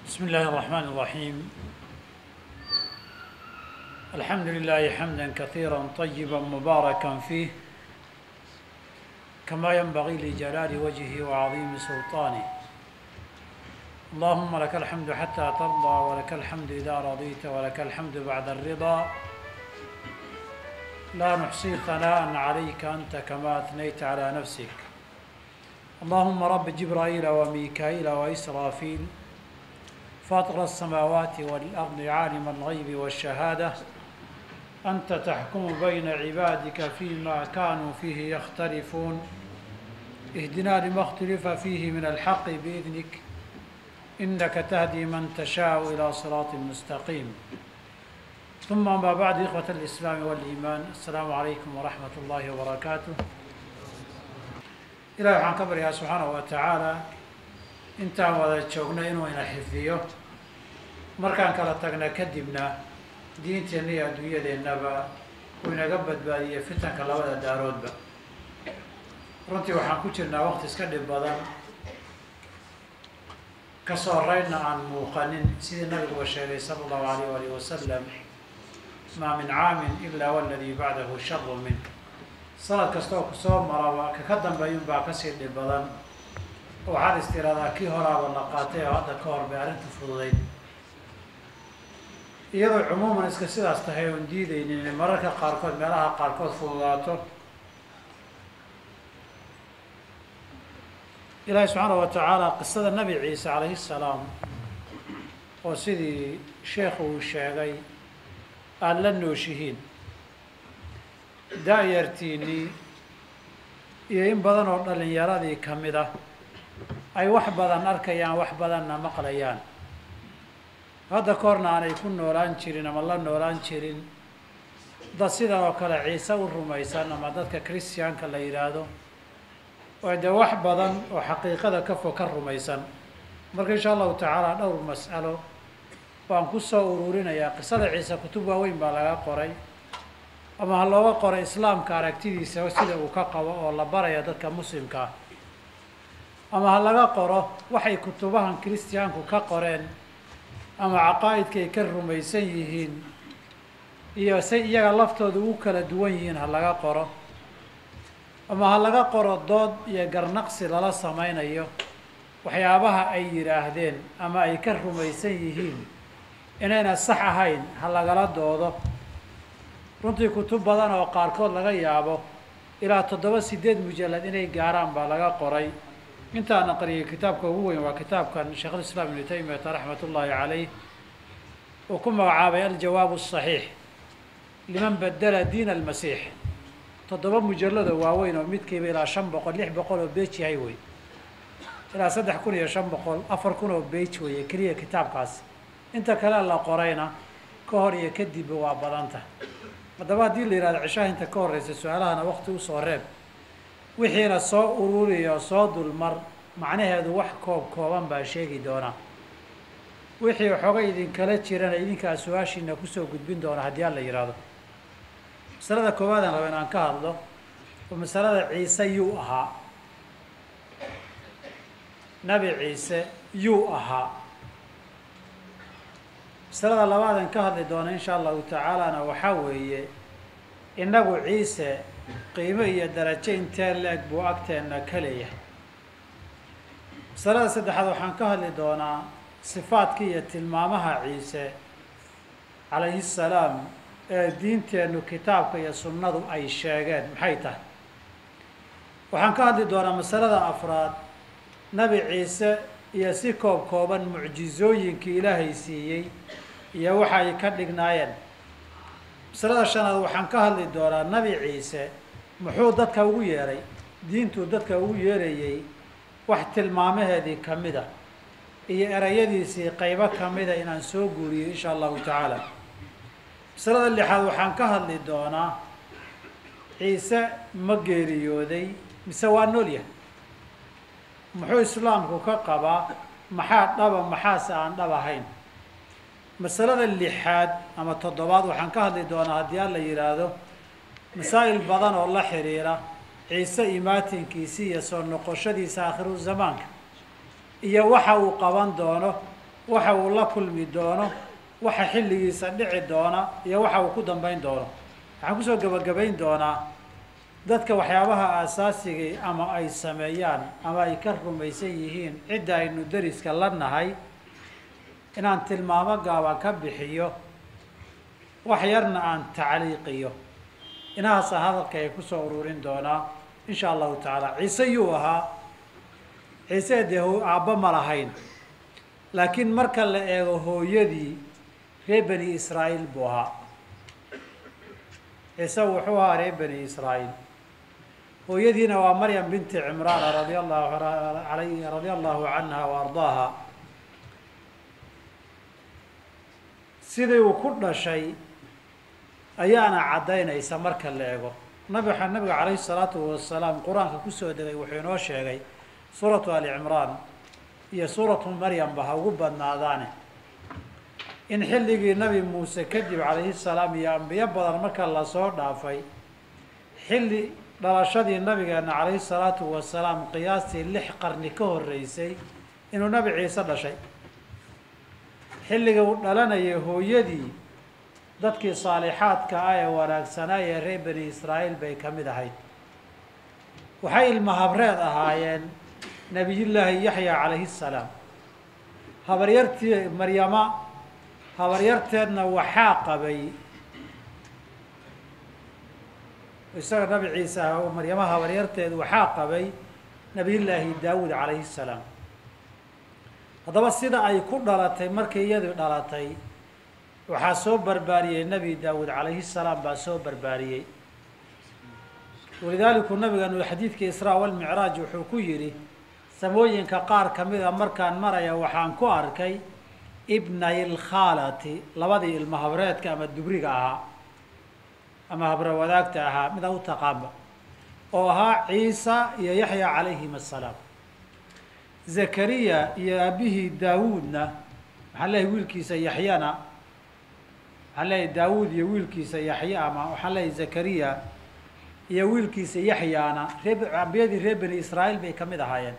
بسم الله الرحمن الرحيم الحمد لله حمدا كثيرا طيبا مباركا فيه كما ينبغي لجلال وجهه وعظيم سلطانه اللهم لك الحمد حتى ترضى ولك الحمد إذا رضيت ولك الحمد بعد الرضا لا نحصي ثناء عليك أنت كما أثنيت على نفسك اللهم رب جبرائيل وميكائيل وإسرافيل فاطر السماوات والأرض عالم الغيب والشهادة أنت تحكم بين عبادك فيما كانوا فيه يختلفون اهدنا لما اختلف فيه من الحق بإذنك إنك تهدي من تشاء إلى صراط مستقيم ثم ما بعد إخوة الإسلام والإيمان السلام عليكم ورحمة الله وبركاته ilahi waxaan ka baryaa subxaanahu wa tacaala intaan wada joogno inuu ina xifdiyo markaan kala tagna kadibna diinteenna iyo adduunyadeennaba uu inaga badbaadiyo fitanka labada daaroodba runtii waxaan ku jirnaa waqti iska dhib badan kasoo horeynna aan muuqanin sidii nabiguba sheegay sala allahu alayh alih wasalam maa min caamin ilaa waladii bacdahu sharu min sanad kastaoo kusoo maraba ka ka dambeeyun baa kasii dhib badan waxaad is tiraahdaa kii horaaba la qaatay oo hadda ka hor bay arrinta fududayd iyadoo cumuuman iska sidaas tahay oon diidaynin inay mararka qaarkood meelaha qaarkood fududaato ilaahi subxaanahu wa tacaala qisada nebi ciise calayhi salaam oo sidii sheekhu uu sheegay aada la nooshihiin da-yartiinii iyo in badan oo dhalinyaradii ka mid ah ay wax badan arkayaan wax badanna maqlayaan hadda ka horna aanay ku noolaan jirin ama la noolaan jirin dad sidan oo kale ciise u rumaysan ama dadka christianka la yidhaahdo oo dee wax badan oo xaqiiqada ka fog ka rumaysan marka insha allahu tacaala dhowr mas'alo baan ku soo ururinayaa qisada ciise kutub waaweyn baa laga qoray ama ha looga qoro islaamka aragtidiisa sida uu ka qabo oo la baraya dadka muslimkaa ama ha laga qoro waxay kutubahan kiristiyaanku ka qoreen ama caqaa'idkaay ka rumaysan yihiin iyo say iyaga laftooda ugu kala duwan yihiin ha laga qoro ama ha laga qoro dood iyo garnaqsi lala sameynayo waxyaabaha ay yidhaahdeen ama ay ka rumaysan yihiin inayna sax ahayn ha lagala doodo runtii kutub badan oo qaarkood laga yaabo ilaa toddoba sideed mujallad inay gaaraan baa laga qoray intaan aqriyay kitaabka ugu weyn waa kitaabkan sheekhulislaam ibnu taymiyata raxmat ullaahi caleyh uu ku magacaabay aljawaab asaxiix liman bedela diin almasiix toddoba mujallado waaweyn oo midkiiba ilaa shan boqol lix boqol oo beej yahay wey ilaa saddex kun iyo shan boqol afar kun oo beej weeye keliya kitaabkaasi inta kale la qorayna ka hor iyo kadibba waa badanta haddaba haddii la yihahdo cishaha inta ka horreysa su-aalahana wakti usoo reeb wixiina soo ururiyo soo dulmar macnaheedu wax koob kooban baa sheegi doonaa wixii waxooga idinkala jirana idinkaa su-aashiina kusoo gudbin doona haddii aan la yidhaahdo masalada koowaadaan raba in aan ka hadlo oo masalada ciise yuu ahaa nabi ciise yuu ahaa masalada labaadan ka hadli doona insha allahu tacaalana waxaa weeye innagu ciise qiimo iyo darajo intee la-eg buu agteenna ka leeyahay masalada saddexaad waxaan ka hadli doonaa sifaadka iyo tilmaamaha ciise calayhi salaam ee diinteennu kitaabka iyo sunnadu ay sheegeen maxay tahay waxaan ka hadli doonaa masalada afraad nabi ciise iyo si koob kooban mucjizooyinkii ilaahay siiyey iyo waxa ay ka dhignaayeen masalada shanaad waxaan ka hadli doonaa nabi ciise muxuu dadka ugu yeeray diintuu dadka ugu yeerayey wax tilmaamaheedii ka mid a iyo erayadiisii qaybo ka mida inaan soo guuriyo insha allahu tacaala masalada lixaad waxaan ka hadli doonaa ciise ma geeriyooday mise waa nool yahay muxuu islaamku ka qabaa maxaa dhaba maxaase aan dhab ahayn masalada lixaad ama toddobaad waxaan ka hadli doonaa haddii aan la yidhaahdo masaa'il badan oo la xiriira ciise imaatinkiisi iyo soo noqoshadiisa aakhiru zamaanka iyo waxa uu qaban doono waxa uu la kulmi doono waxa xilligiisa dhici doona iyo waxa uu ku dambayn doono waxaan kusoo gebagabayn doonaa dadka waxyaabaha aasaasigai ama ay sameeyaan ama ay ka rumaysan yihiin cidda aynu deriska la nahay inaan tilmaamo gaaban ka bixiyo wax yarna aan tacliiqiyo inahaasa hadalka ay kusoo ururin doonaa insha allahu tacaala ciise yuu ahaa ciise dee aabba ma lahayn laakiin marka la eego hooyadii reer bani israa'iil buu ahaa ciise wuxuu ahaa reer bani israa'iil hooyadiina waa maryam binti cimraana radia allahu alay radia allahu canha wa ardaaha sidii uu ku dhashay ayaana caddaynaysa marka la eego nabixa nabiga calayhi salaatu wasalaam qur-aanka kusoo degay wuxuu inoo sheegay suuratu ali cimraan iyo suuratu maryamba ha ugu badnaadaane in xilligii nabi muuse kadib calayhi salaam iyo ambiyo badan marka lasoo dhaafay xilli dhalashadii nabigeena calayhi salaatu wasalaam qiyaastii lix qarni ka horreysay inuu nabi ciise dhashay xilliga uu dhalanayay hooyadii dadkii saalixaadka ah ee wanaagsanaa ee reer bani israa'iil bay ka mid ahayd waxay ilma habreed ahaayeen nebiyullaahi yaxya calayhi salaam habaryartii maryama habaryarteedna waxaa qabay isaga nabi ciise ah oo maryama habaryarteed waxaa qabay nebiyullaahi daawuud calayhi salaam haddaba sida ay ku dhalatay markii iyadu dhalatay waxaa soo barbaariyey nebi daawuud calayhi salaam baa soo barbaariyey walidaaliku nabigeenu xadiidka israa walmicraaj wuxuu ku yidhi samooyinka qaar ka mida markaan maraya waxaan ku arkay ibnay lkhaalati labadii ilma habreedka ama dubriga ahaa ama habra wadaagta ahaa mida u taqaanba oo ahaa ciisa iyo yaxya calayhim assalaam zakariya iyo aabihii daawuudna waxaan leeyahay wiilkiisa yaxyana waxaan leeyahay daawuud iyo wiilkiisa yaxya ama waxaan leeyahay zakariya iyo wiilkiisa yaxyaana ree ambiyadii reer bani israa'iil bay ka mid ahaayeen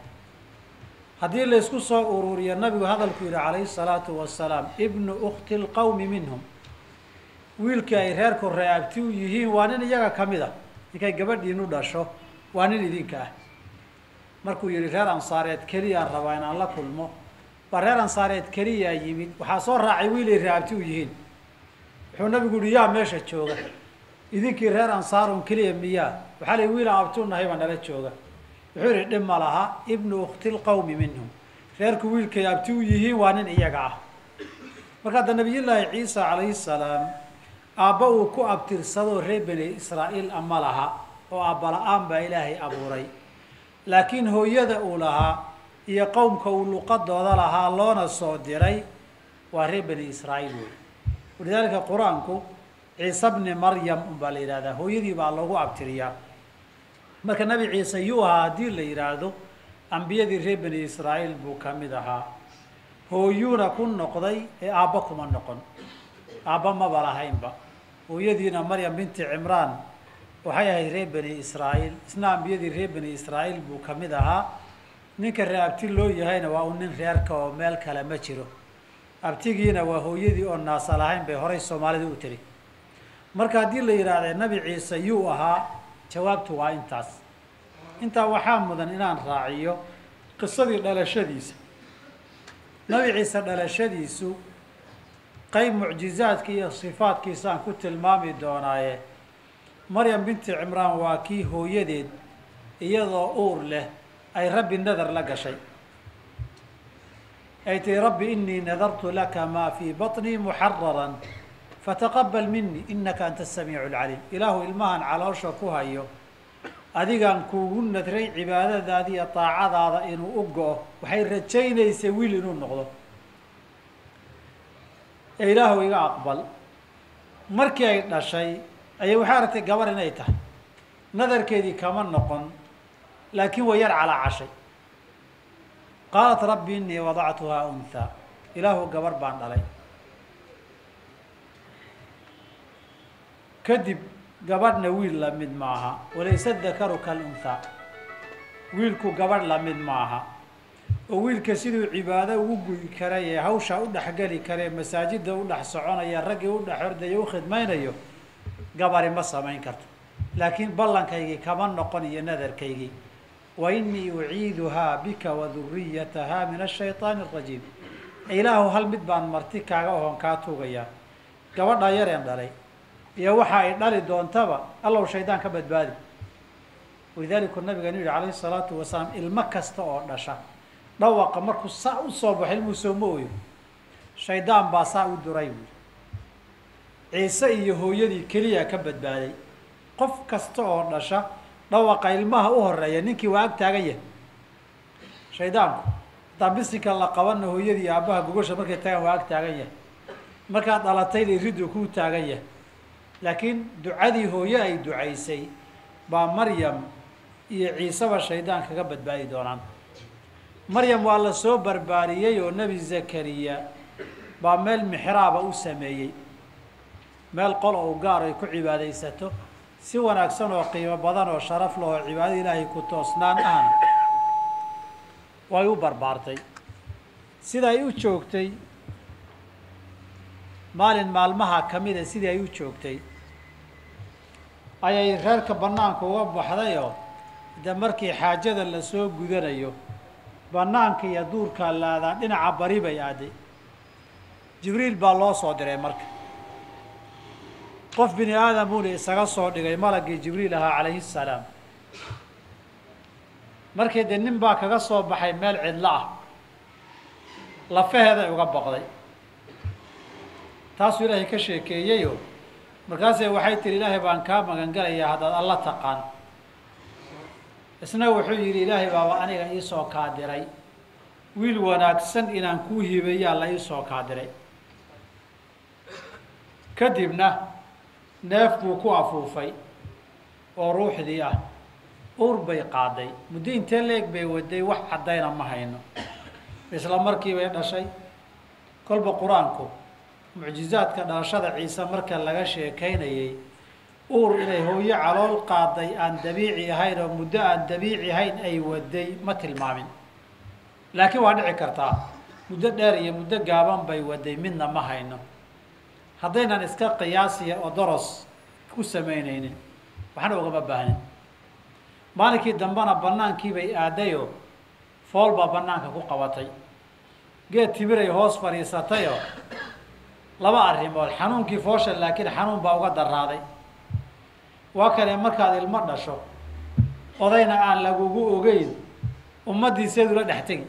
haddii laysku soo ururiyo nabigu hadalku yidhi calayhi salaatu wasalaam ibnu ukti lqawmi minhum wiilkii ay reerku reeabti u yihiin waa nin iyaga ka mid a ninkay gabadhiinu dhasho waa nin idinka ah markuu yihi reer ansaareed keliyaan rabaa inaan la kulmo baa reer ansaareed keliyaa yimid waxaa soo raacay wiilay reeabti u yihiin wuxuu nabigu yihi yaa meesha jooga idinkii reer ansaarun keliya miyaa waxaa la wiilaan abti u nahay baa nala jooga wuxuu yihi dhib ma laha ibnu ukti lqawmi minhum reerku wiilkay abti u yihiin waa nin iyaga ah marka hadda nabiyullaahi ciisa calayhi salaam aabba uu ku abtirsadoo reer bani israa'iil ama laha oo aabba la-aan baa ilaahay abuuray laakiin hooyada uu lahaa iyo qowmka uu luqadooda lahaa loona soo diray waa reer bani israa'iil wey walidaalika qur-aanku ciise bni maryam unbaa la yidhahdaa hooyadii baa loogu abtiriyaa marka nebi ciise yuu ahaa haddii la yidhaahdo ambiyadii reer bani israa'iil buu ka mid ahaa hooyuuna ku noqday ee aabba kuma noqon aabba maba lahaynba hooyadiina maryam binti cimraan waxay ahayd reer bani israa'iil isna ambiyadii reer bani israa'iil buu ka mid ahaa ninka reer abti loo yahayna waa uu nin reerka oo meel kale ma jiro abtigiina waa hooyadii oo naasa lahayn bay horay soomaalida u tiri marka haddii la yidhaahda nebi ciise yuu ahaa jawaabtu waa intaas intaa waxaa mudan inaan raaciyo qisadii dhalashadiisa nebi ciise dhalashadiisu qayb mucjizaadki iyo sifaadkiisaan ku tilmaami doonaaye maryam binti cimraan waa kii hooyadeed iyadoo uur leh ay rabbi nadar la gashay ay tihi rabbi inii nadartu laka maa fii baطnii muxararan fataqabal minii inaka anta asamiicu alcaliim ilaahu ilmahan caloosha ku hayo adigaan kuugu nadray cibaadadaada iyo daacadaada inuu u go-o waxay rajaynaysay wiil inuu noqdo ee ilaahu iga aqbal markii ay dhashay ayay waxay aragtay gabar inay tahay nadarkeedii kama noqon laakiin way yar calaacashay qaalat rabbi inii wadactuhaa unhaa ilaahu gabar baan dhalay kadib gabadhna wiil la mid maaha walayse dakaru kalunhaa wiilku gabadh la mid maaha oo wiilka siduu cibaado ugu guyi karay ee hawsha u dhexgeli karee masaajidda u dhex soconaya raggii u dhex ordaya u khidmaynayo gabari ma samayn karto laakiin ballankaygii kama noqon iyo nadarkaygii wa inii uciiduhaa bika wa duriyatahaa min ashayطaani arajiim ilaahu hal mid baan marti kaaga oon kaa tuugayaa gabadha yareen dhalay iyo waxa ay dhali doontaba allow shaydaan ka badbaadi walidaalika nabigeenu yihi calayhi salaatu wasalaam ilmo kasta oo dhasha dhawaqa markuu saa usoo baxo ilmuu sooma ooyo shaydaan baa saa u duray buui ciise iyo hooyadii keliya ka badbaaday qof kasta oo dhasha dhawaqa ilmaha u horeeya ninkii waa ag taagan yahay shaydaanku haddaan bisinka la qabanna hooyadii iyo aabbaha gogosha markay tagaan waa ag taagan yahay markaad dhalatayna iridu kuu taagan yahay laakiin ducadii hooye ay ducaysay baa maryam iyo ciiseba shaydaan kaga badbaadi doonaan maryam waa la soo barbaariyey oo nebi zakariya baa meel mixraaba u sameeyey meel qol ou gaar ay ku cibaadaysato si wanaagsan oo qiimo badan oo sharaf leh oo cibaadada ilaahay ku toosnaan ahna way u barbaartay sida ay u joogtay maalin maalmaha ka mida sidii ay u joogtay ayay reerka bannaanka uga baxdayoo de markii xaajada lasoo gudanayo bannaanka iyo duurkaa laadaa dhinaca bari bay aaday jibriil baa loo soo diray marka qof bini aadamuuna isaga soo dhigay malagii jibriil ahaa calayhi salaam markii dee nin baa kaga soo baxay meel cidlo ah lafaheeday uga baqday taasuu ilaahay ka sheekeeyeyoo markaasee waxay tihi ilaahay baan kaa magan galayaa haddaad alla taqaan isna wuxuu yidhi ilaahay baaba aniga iisoo kaa diray wiil wanaagsan inaan kuu hibeeyaa la iisoo kaa diray kadibna neef buu ku afuufay oo ruuxdii ah ur bay qaaday muddo intee leeg bay waday wax caddayna ma hayno isla markii bay dhashay kolba qur-aanku mucjizaadka dhalashada ciise marka laga sheekaynayay uur inay hooyo calool qaaday aan dabiici ahayn oo muddo aan dabiici ahayn ay waday ma tilmaamin laakiin waa dhici kartaa muddo dheer iyo muddo gaaban bay waday midna ma hayno haddaynan iska qiyaasiya oo doros ku samaynaynin waxna ugama baahnin maalinkii dambena bannaankii bay aadayoo fool baa bannaanka ku qabatay geed timiray hoos fadhiisatayoo laba arrimood xanuunkii foosha laakiin xanuun baa uga daraaday waa kale markaad ilmo dhasho odayna aan lagugu ogeyn ummaddiiseedula dhex tegi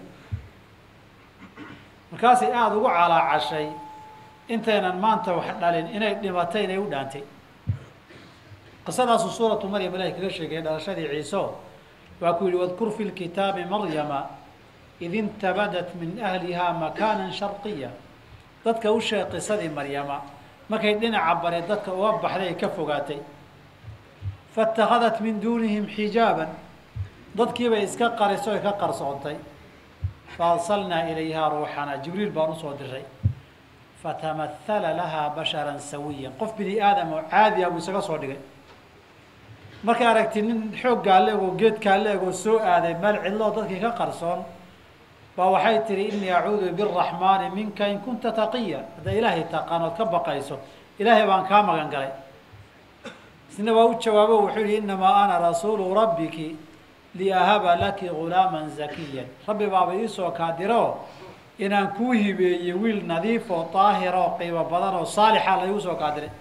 markaasay aada ugu calaacashay intaynan maanta wax dhalin inay dhimatay inay u dhaantay qisadaasu suuratu maryam ilahay kaga sheegay dhalashadii ciiso waa ku yihi wadkur fi lkitaabi maryama id intabadat min ahlihaa makaanan sharqiya dadka u sheeg qisadii maryama markay dhinaca bare dadka uga baxday ay ka fogaatay faاtakhadat min duunihim xijaaban dadkiibay iska qariso ay ka qarsoontay faarsalnaa ilayhaa ruuxana jibriil baan usoo diray fatamahala lahaa basharan sawiyan qof bini aadam oo caadi ah buu isaga soo dhigay markay aragti nin xooggaa leeg oo geedkaa leeg oo soo aaday meel cidloo dadkii ka qarsoon baa waxay tihi inii acuudu biraxmaani minka in kunta taqiya haddaa ilaahay taqaan ood ka baqayso ilaahay baan kaa magan galay isna waa u jawaabo wuxuu yihi inamaa ana rasuulu rabbiki liahaba laki gulaaman zakiyan rabbi baaba iisoo kaa diro inaan kuu hibeeyey wiil nadiif oo daahir oo qiimo badan oo saalixa la igu soo kaa diray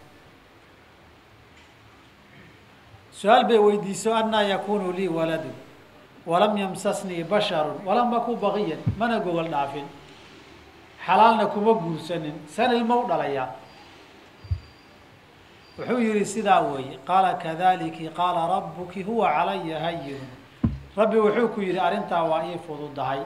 su-aal bay weydiiso anaa yakunu lii waladu walam yamsasnii basharu walam aku baqiyan mana gogol dhaafin xalaalna kuma guursanin san ilma u dhalayaa wuxuu yihi sidaa weeye qaala kadaliki qaala rabuki huwa calaya hayinu rabbi wuxuu ku yihi arrintaa waa ii fududahay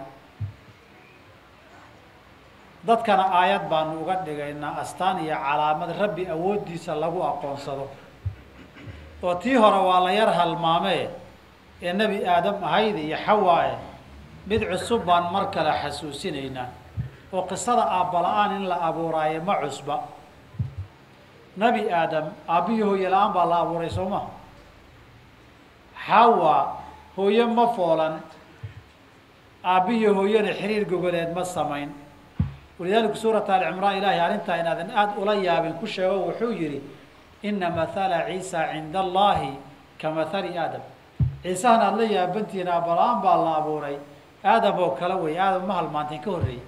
dadkana aayad baanu uga dhigaynaa astaan iyo calaamad rabbi awooddiisa lagu aqoonsado oo tii hore waa la yar halmaamee ee nebi aadam ahayd iyo xawaae mid cusub baan mar kale xasuusinaynaa oo qisada aabbala-aan in la abuuraayo ma cusba nebi aadam aabbihi hooye la-aan baa la abuuray soo ma xawa hooye ma foolan aabbihiyo hooyana xiriir gogoleed ma samayn walidaalika suurata alicimraan ilaahay arrintaa inaadan aada ula yaabin ku sheego wuxuu yihi ina mathala ciisa cinda allahi ka mathali aadam ciisahan aada la yaabantihiin aabala-aan baa la abuuray aadam oo kale wey aadam ma halmaanteen ka horreeyey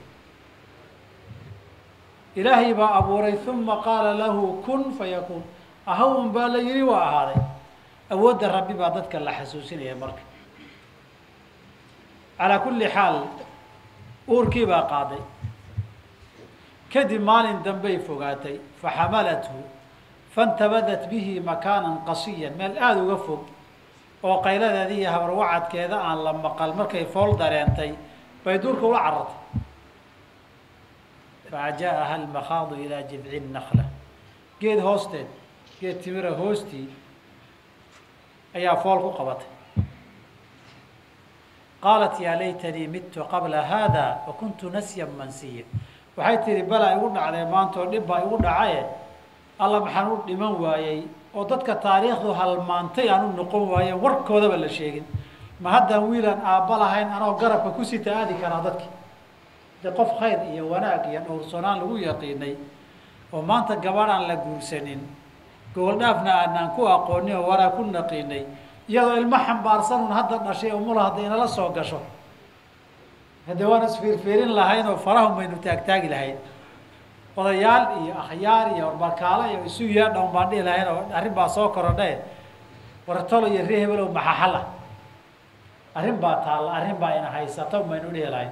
ilaahay baa abuuray uma qaala lahu kun fayakuun ahawn baa la yihi waa ahaaday awoodda rabbi baa dadka la xasuusinaya marka calaa kulli xaal uurkii baa qaaday kadib maalin dambey fogaatay faxamalathu faintabadat bihi makaanan qasiyan meel aada uga fog oo qayladeeda iyo habarwacadkeeda aan la maqal markay fool dareentay bay duurka ula carartay faajaaha almakhaadu ilaa jidci nakla geed hoosteed geed timira hoostii ayaa fool ku qabatay qaalat yaa laytanii midtu qabla haada wa kuntu nasyan mansiya waxay tihi balaa igu dhacdee maanta oo dhib baa igu dhacaye alla maxaan u dhiman waayey oo dadka taariikhdu halmaantay aan u noqon waayen warkoodaba la sheegin ma haddaan wiilaan aabba lahayn anoo garabka ku sita aadi karaa dadki de qof khayr iyo wanaag iyo dhowrsoonaan lagu yaqiinay oo maanta gabadh aan la guursanin gobol dhaafna aanaan ku aqoonin oo wanaag ku naqiinay iyadoo ilmo xambaarsanun hadda dhashay umula hadda inala soo gasho hadde waan isfiirfiirin lahayn oo farahun baynu taagtaagi lahayn odayaal iyo akhyaar iyo warbarkaalo iyo isu yeedhawn baan dhihi lahayn oo arrin baa soo korodhe wartolo iyo ree hebelow maxaxala arrin baa taalla arrin baa ina haysata baynu dhihi lahayn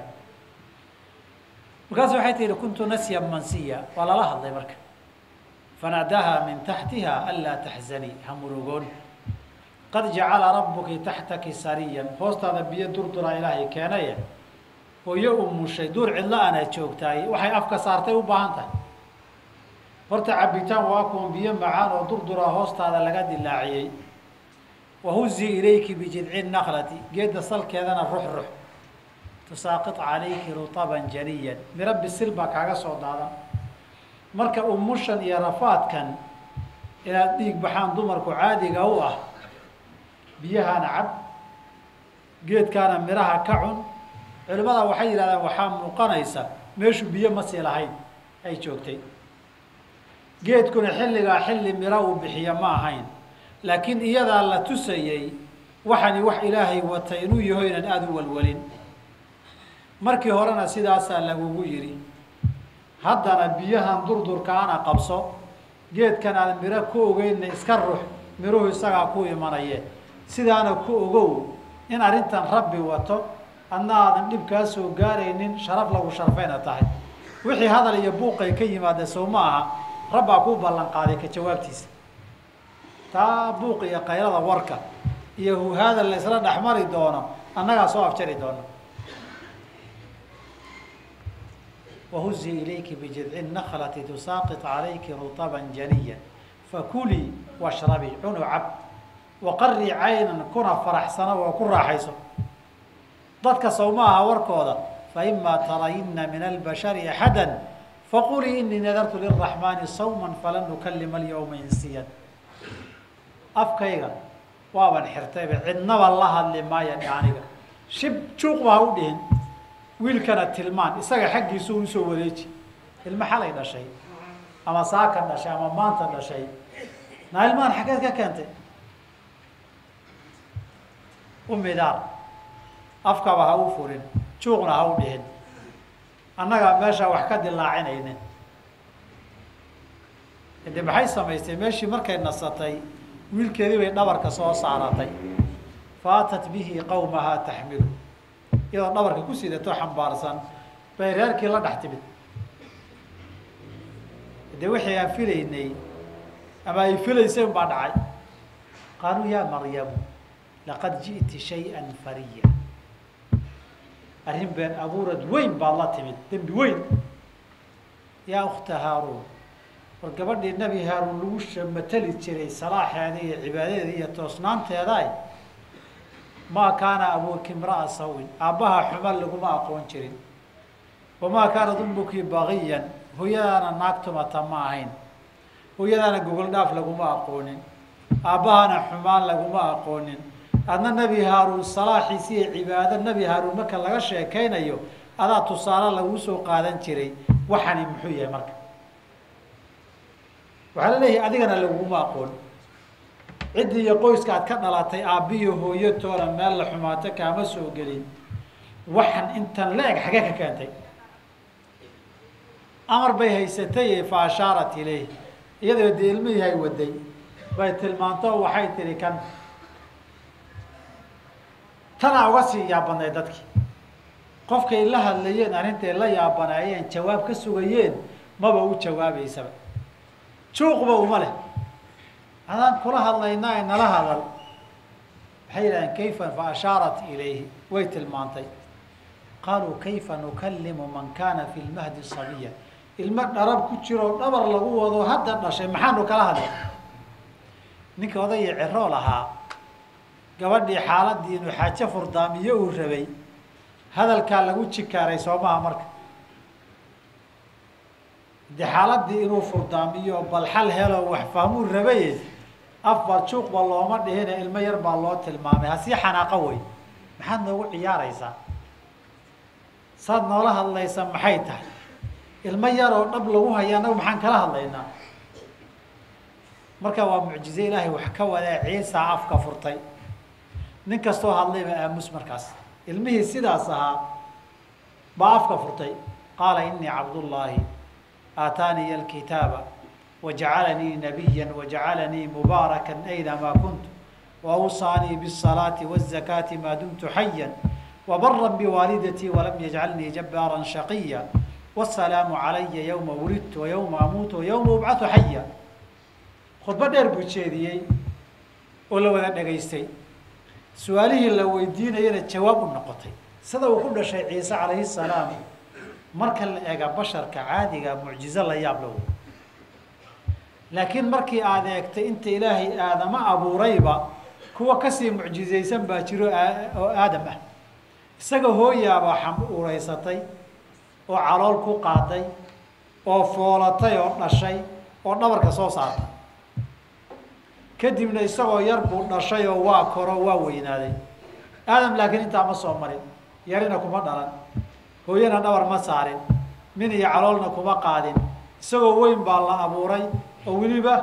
markaasu waxay tihi kuntu nasya mansiya waa lala hadlay marka fanaadaha min taxtiha anlaa taxzanii ha murugoon qad jacala rabuki taxtaki sariyan hoostaada biyo durduraa ilaahay keenaye hooyo umushay duur cidlo ana joogtaay waxay afka saartay u baahan tahay horta cabitaan waa kuwan biyo macaan oo durduraa hoostaada laga dilaaciyey wahuzi ilayki bijidci naklati geedda salkeedana rux rux tusaaqit calayki rutaban janiyan miro bisil baa kaaga soo daadan marka umushan iyo rafaadkan inaad dhiig baxaan dumarku caadiga u ah biyahana cab geedkaana miraha ka cun culimada waxay yidhahdaan waxaa muuqanaysa meeshu biyo ma sii lahayn ay joogtay geedkuna xilligaa xilli miro uu bixiya ma ahayn laakiin iyadaa la tusayey waxani wax ilaahay wata inuu yaho inaan aada u walwalin markii horena sidaasaa lagugu yidhi haddana biyahan durdurkaana qabso geedkan aad miro ku ogeynna iska rux miruhu isagaa ku imanaye sidaana ku ogow in arrintan rabbi wato adna aadan dhib kaa soo gaaraynin sharaf lagu sharfayna tahay wixii hadal iyo buuqay ka yimaadee sow ma aha rabbaa kuu ballan qaaday ka jawaabtiisa taa buuq iyo qaylada warka iyo huhaada la isla dhexmari doono annagaa soo afjari doono wahuzi ilayki bijidci naklati tusaaqit calayki rutaban janiya fakulii washrabii cunu cab waqarii caynan kuna faraxsano oo ku raaxayso dadka sow ma aha warkooda faima tarayina min albashari axada faqulii inii nadartu liraxmaani sawma falan ukalima alyawma insiyan afkayga waaban xirtayba cidnaba la hadli maaya aniga shib juuqba ha u dhihin wiilkana tilmaan isaga xaggiisu usoo wareeji ilmo xalay dhashay ama saaka dhashay ama maanta dhashay naa ilmahan xaggeed ka keentay umidaar afkaba ha u furin juuqna ha u dhihin annagaa meeshaa wax ka dilaacinaynin de maxay samaystay meeshii markay nasatay wiilkeedii bay dhabarka soo saaratay faatat bihi qawmahaa taxmilu iyadoo dhabarka ku sidato xambaarsan bay reerkii la dhex timid de wixii aan filaynay ama ay filaysay un baa dhacay qaaluu yaa maryamu laqad ji'ti shay-an fariya arrin been abuurad weyn baad la timid dembi weyn yaa ukta haaruun war gabadhii nebi haaruun lagu shamatali jiray salaaxeeda iyo cibaadadeeda iyo toosnaanteedaay maa kaana abuuki imra'a sawin aabbaha xuma laguma aqoon jirin wamaa kaanad ummuki bagiyan hooyadaana naagtumata ma ahayn hooyadaana gogol dhaaf laguma aqoonin aabbahana xumaan laguma aqoonin adna nebi haaruun salaaxiisi iyo cibaado nebi haaruun marka laga sheekaynayo adaa tusaale laguu soo qaadan jiray waxani muxuu yahay marka waxaa la leeyahay adigana laguma aqoon ciddii iyo qoyska aad ka dhalatay aabbiyo hooyo toona meel la xumaato kaama soo gelin waxan intan la-eg xagee ka keentay amar bay haysatay fa ashaarat ilayh iyadoo dee ilmihii hay waday bay tilmaanto waxay tihi kan tanaa uga sii yaabanaay dadkii qofkay la hadlayeen arrintay la yaabanaayeen jawaab ka sugayeen maba u jawaabaysaba juuqba uma leh adaan kula hadlaynaa e nala hadal waxay yidhahdeen kayfa fa ashaarat ilayhi way tilmaantay qaaluu kayfa nukallimu man kaana fi lmahdi sabiya ilmo dharab ku jiroo dhabar lagu wado hadda dhashay maxaanu kala hadlay ninka odaya ceroo lahaa gabadhii xaaladii inuu xaajo furdaamiyo uu rabay hadalkaa lagu jikaaray soo maha marka de xaaladii inuu furdaamiyo bal xal helo wax fahmuu rabaye afba juuqba looma dhihine ilmo yar baa loo tilmaamay hasii xanaaqo wey maxaad noogu ciyaaraysaa saad noola hadlaysa maxay tahay ilmo yaroo dhab lagu haya annagu maxaan kala hadlaynaa marka waa mucjize ilaahay wax ka wadaa ciisa afka furtay nin kastoo hadlayba aamus markaas ilmihii sidaas ahaa baa afka furtay qaala inii cabdullaahi aataaniya alkitaaba wajacalanii nabiya wajacalanii mubaarakan aynamaa kuntu waawsaanii bالsalaati wالzakaati maa dumtu xaya wabara biwaalidatii walam yajcalnii jabbaara shaqiya wالsalaamu calaya ywma wulidtu waywma amuutu wayawma ubcatu xaya khudbo dheer buu jeediyey oo la wada dhegaystay su-aalihii la weydiinayana jawaab u noqotay sida uu ku dhashay ciise calayhi salaam marka la ega basharka caadiga mucjizo la yaab lawo laakiin markii aada eegtay inta ilaahay aadama abuurayba kuwa kasii mucjizaysan baa jiro oo aadam ah isaga hooyaabaa xam uuraysatay oo calool ku qaaday oo foolatay oo dhashay oo dhabarka soo saartay kadibna isagoo yar buu dhashay oo waa koro waa weynaaday aadam laakiin intaa ma soo marin yarina kuma dhalan hooyana dhabar ma saarin min iyo caloolna kuma qaadin isagoo weyn baa la abuuray oo weliba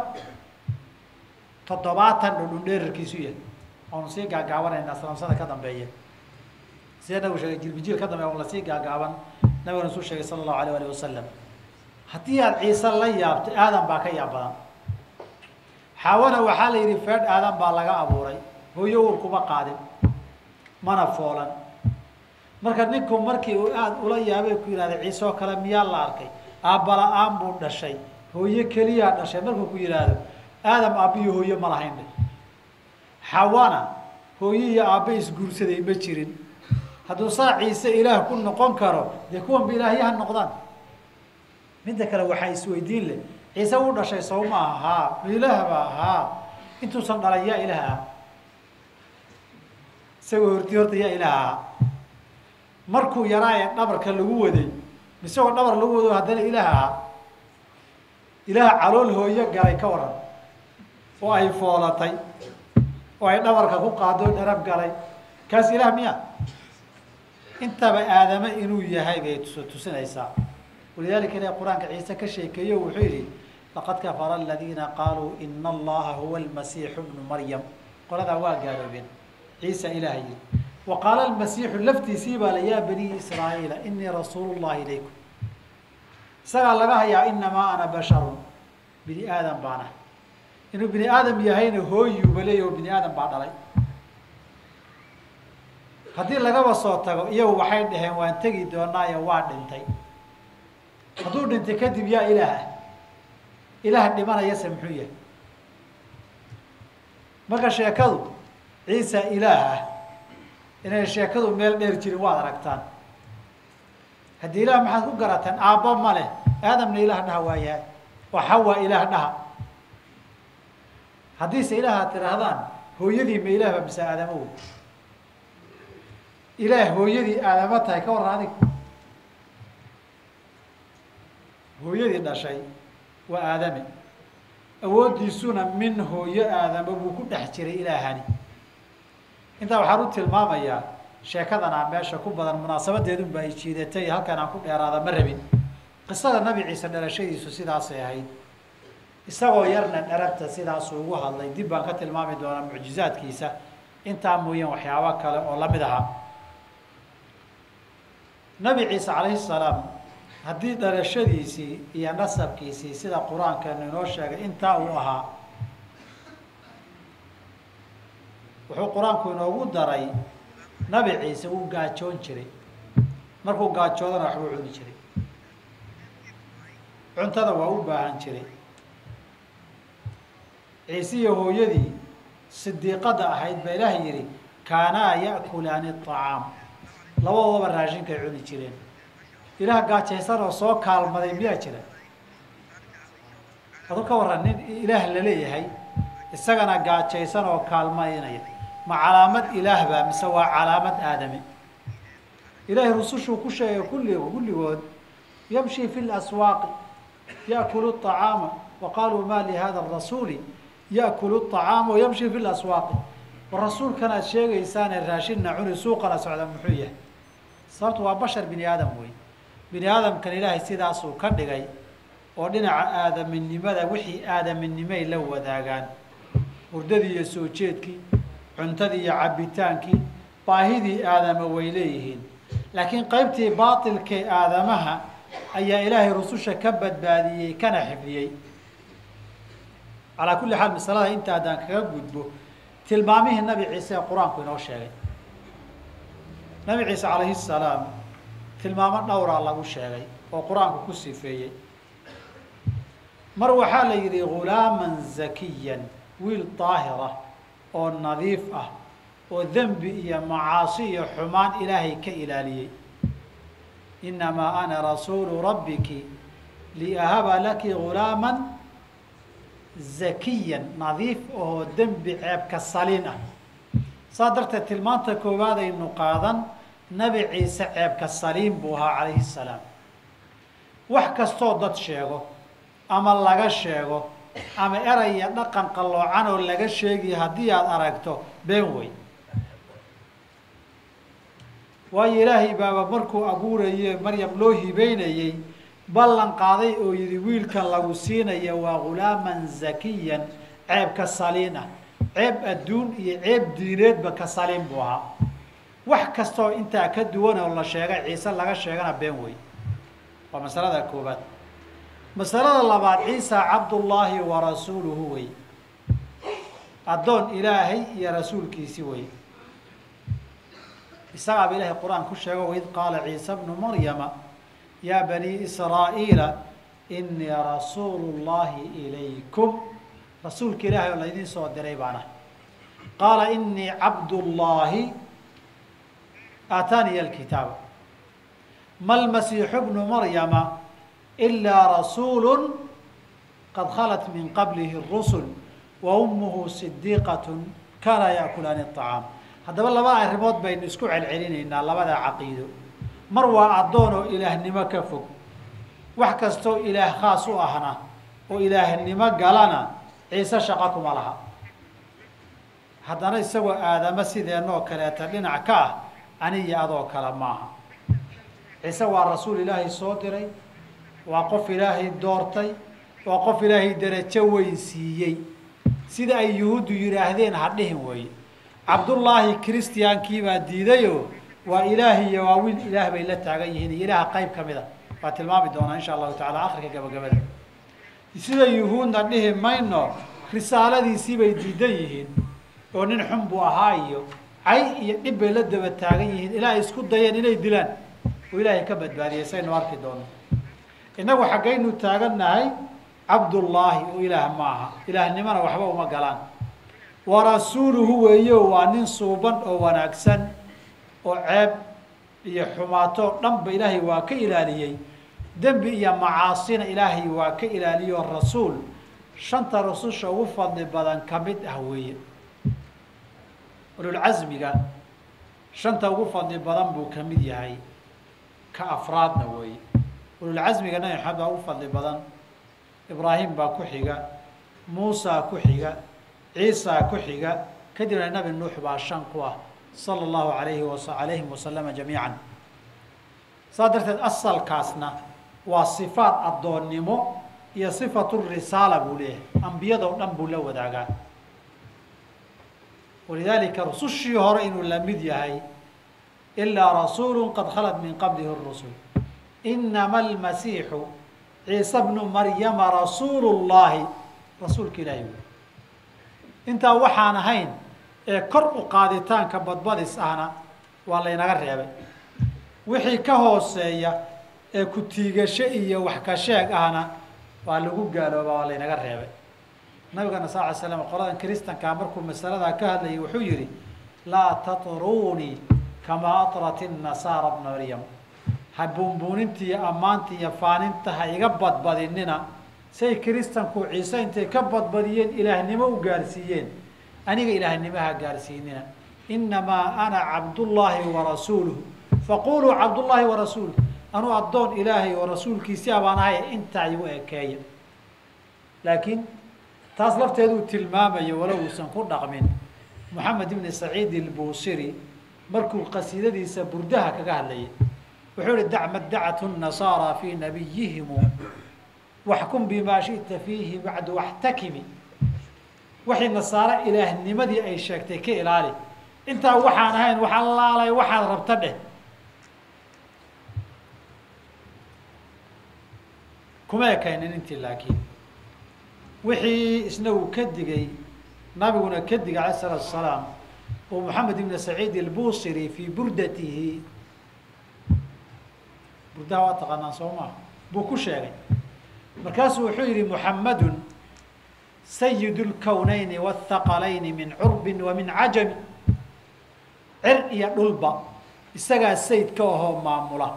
toddobaatan dhudhun dheerarkiisu yahay oonu sii gaagaabanaynaa salaamsada ka dambeeya sida nabigu sheegay jilbijiil ka dambeya on lasii gaagaaban nabiguna suu sheegay sala allahu alayh alih wasalam haddii aada ciise la yaabto aadan baa ka yaab badan xaawana waxaa la yidhi feedh aadan baa laga abuuray hooyo uur kuma qaadin mana foolan marka ninku markii uu aada ula yaabay ku yihahda ciise oo kale miyaa la arkay aabbala-aan buu dhashay hooyo keliyaa dhashay markuu ku yidhaahdo aadam aabbiyo hooyo ma lahayn dhe xawana hooyo iyo aabbe isguursaday ma jirin hadduu saa ciise ilaah ku noqon karo dee kuwanba ilaahyaha noqdaan midda kale waxaa isweydiin leh ciise u dhashay sow ma aha haa ma ilaahba haa intuusan dhalan yaa ilaah ah isagoo horti horta yaa ilaah ahaa markuu yaraa ee dhabarka lagu waday isagoo dhabar lagu wado haddana ilaah ahaa ilaah calool hooyo galay ka waran oo ay foolatay oo ay dhabarka ku qaado dharab galay kaas ilaah miya intaba aadame inuu yahay bay tus tusinaysaa walidalika ilahi qur-aanka ciise ka sheekeeyo wuxuu yihi laqad kafara aladiina qaaluu ina allaha huwa almasiixu bnu maryam qoladaa waa gaaloobeen ciisa ilaah yihi wa qaala almasiixu laftiisii baa la yaa bani israa'iila inii rasuulu llahi ilaykum isagaa laga hayaa inamaa ana basharun bini aadam baana inuu bini aadam yahayna hooyuuba leeya oo bini aadam baa dhalay haddii lagaba soo tago iyagu waxay dhaheen waan tegi doonaayo waa dhintay hadduu dhintay kadib yaa ilaah ah ilaah dhimanayase muxuu yahay marka sheekadu ciisa ilaah ah inay sheekadu meel dheer jirin waad aragtaan haddii ilaah maxaad ku garataan aabba ma leh aadamna ilaah dhaha waa yahay oo xawa ilaah dhaha haddiise ilaah aad tidhaahdaan hooyadii ma ilaah ba mise aadamo wey ilaah hooyadii aadamo tahay ka warran adig hooyadii dhashay waa aadame awooddiisuna min hooyo aadamo buu ku dhex jiray ilaahani intaa waxaan u tilmaamayaa sheekadan aan meesha ku badan munaasabadeedun ba ay jiidatay halkan aan ku dheeraada ma rabin qisada nabi ciise dhalashadiisu sidaasay ahayd isagoo yarna dharabta sidaasuu ugu hadlay dib baan ka tilmaami doonaa mucjizaadkiisa intaa mooyaan waxyaabo kale oo lamid ahaa nabi ciise calayhi salaam haddii dhalashadiisii iyo nasabkiisii sida qur-aankeenu inoo sheegay intaa uu ahaa wuxuu qur-aanku inoogu daray nabi ciise wuu gaajoon jiray markuu gaajoodana waxbuu cuni jiray cuntada waa u baahan jiray ciise iyo hooyadii sidiiqada ahayd ba ilaah yidhi kaanaa ya'kulaani acaam labadoodaba raashinkay cuni jireen ilaah gaajaysan oo soo kaalmaday miyaa jira adu ka warran nin ilaah laleeyahay isagana gaajaysan oo kaalmaynaya ma calaamad ilaah baa mise waa calaamad aadame ilaahay rusushuu ku sheegay kulli kulligood yamshi fi laswaaqi yaakulu acaama wa qaluu ma lihada rasuuli yaakulu acaama wayamshi fi laswaaqi war rasuulkan aad sheegaysaane raashinna cuni suuqana socda muxuu yahay sababtu waa bashar bini aadam wey bini aadamkan ilaahay sidaasuu ka dhigay oo dhinaca aadaminimada wixii aadaminimay la wadaagaan hurdadii iyo soo jeedkii cuntadii iyo cabbitaankii baahidii aadama way leeyihiin laakiin qaybtii baatilkee aadamaha ayaa ilaahay rususha ka badbaadiyey kana xifdiyey calaa kulli xaal masalada inta haddaan kaga gudbo tilmaamihii nabi ciise ee qur-aanku inoo sheegay nabi ciise calayhi salaam tilmaamo dhowraa lagu sheegay oo qur-aanku ku sifeeyey mar waxaa la yidhi ghulaaman zakiyan wiil daahira oo nadiif ah oo dembi iyo macaasi iyo xumaan ilaahay ka ilaaliyey inamaa ana rasuulu rabbiki liahaba laki ghulaaman zakiyan nadiif oo dembi ceebka saliin ah saas darteed tilmaanta koowaad aynu qaadan nabi ciise ceebka saliim buu ahaa calayhi salaam wax kastoo dad sheego ama laga sheego ama eraya dhaqan qalloocan oo laga sheegiyo haddii aada aragto been wey waayo ilaahay baaba markuu abuuraye maryam loo hibeynayey ballan qaaday oo yidhi wiilkan lagu siinaya waa ghulaaman zakiyan ceeb ka saliin ah ceeb adduun iyo ceeb diineedba ka saliin buu ahaa wax kastaoo intaa ka duwan oo la sheegay ciise laga sheegana been wey waa masalada koobaad masalada labaad ciisa cabdullaahi wa rasuuluhu wey addoon ilaahay iyo rasuulkiisi wey isagaaba ilaahay qur-aan ku sheego waid qaala ciisa bnu maryama yaa banii israa'iila inii rasuulu llahi ilaykum rasuulka ilaahay oo laydin soo diray baana qaala inii cabdullaahi aataaniya alkitaaba ma lmasiixu bnu maryama ilaa rasuulu qad khalat min qablihi rusul wa ummuhu sidiiqatun kaanaa yaakulaani acaam haddaba laba arrimood baynu isku celcelinaynaa labada caqiido mar waa addoon oo ilaahnimo ka fog wax kastoo ilaah khaas u ahna oo ilaahnimo galana ciise shaqa kuma laha haddana isagoo aadamo sideenoo kaleeta dhinac ka ah aniyo adoo kale maaha ciise waa rasuul ilaahay soo diray waa qof ilaahay doortay waa qof ilaahay derajo weyn siiyey sida ay yuhuuddu yidhaahdeen ha dhihin weeye cabdullaahi christiyankii baa diidayoo waa ilaah iyo waa wiil ilaah bay la taagan yihiin iyo ilaaha qayb ka mid a waa tilmaami doonaa insha allahu tacala akhirka gabagabada sida yuhuudna dhihi mayno risaaladiisii bay diidan yihiin oo nin xun buu ahaa iyo cay iyo dhib bay la daba taagan yihiin ilaa ay isku dayeen inay dilaan oo ilaahay ka badbaadiyay saynu arki doono innagu xaggaynu taagannahay cabdullaahi oo ilaah ma aha ilaahnimona waxba uma galaan wa rasuuluhu weeyo waa nin suuban oo wanaagsan oo ceeb iyo xumaatoo dhanba ilaahay waa ka ilaaliyey dembi iyo macaasina ilaahay waa ka ilaaliyo rasuul shanta rususha ugu fadli badan ka mid ah weeye ululcasmiga shanta ugu fadli badan buu ka mid yahay ka afraadna weeye ululcasmiga nabi maxamed baa ugu fadli badan ibraahim baa ku xiga muusaa ku xiga ciisaa ku xiga kadibna nabi nuux baa shan ku ah sala allahu alayhi wa alayhim wasalama jamiican saas darteed asalkaasna waa sifaat addoonnimo iyo sifatu risaala buu leeyahay ambiyadoo dhan buu la wadaagaa walidaalika rusushii hore inuu la mid yahay ilaa rasuulu qad khalat min qablihi rusul inama almasiixu ciise bnu maryama rasuulu llahi rasuulka ilaahi wey intaa waxaan ahayn ee kor u qaaditaanka badbadis ahna waa laynaga reebay wixii ka hooseeya ee ku tiigasho iyo wax ka sheeg ahna waa lagu gaalooba waa laynaga reebay nabigana sal ly slam qoladan kristankaa markuu masaladaa ka hadlayay wuxuu yihi laa tatruunii kamaa atrat inasaara bna maryam ha buunbuuninta iyo ammaanta iyo faaninta ha iga badbadinina say kristanku ciise intay ka badbadiyeen ilaahnimo u gaarsiiyeen aniga ilaahnimaha gaarsiinina inamaa ana cabdullaahi wa rasuuluhu faquluu cabdullaahi wa rasuuluh anuu addoon ilaahay oo rasuulkiisi abaan ahay intaa igu ekeeya laakiin taas lafteeduu tilmaamayo walow uusan ku dhaqmin moxamed ibni saciid ilbuusiri markuu qasiidadiisa burdaha kaga hadlayay wuxuu ihi dac madacathu nasaara fii nabiyihimu waxkum bimaa shita fiihi bacdu waxtakimi waxay nasaare ilaahnimadii ay sheegtay ka ilaali intaa waxaan ahayn wax allaalay waxaad rabta dheh kuma ekaynin intii laakiin wixii isna uu ka digay nabiguna ka digay alayh isalaatu asalaam oo moxamed ibn saciid ilbusiri fii burdatihi burdaha waa taqaanaan soo maa buu ku sheegay markaasuu wuxuu yihi muxamadun sayid lkownayni wاthaqalayni min curbin wa min cajami cir iyo dhulba isagaa sayid ka ahoo maamula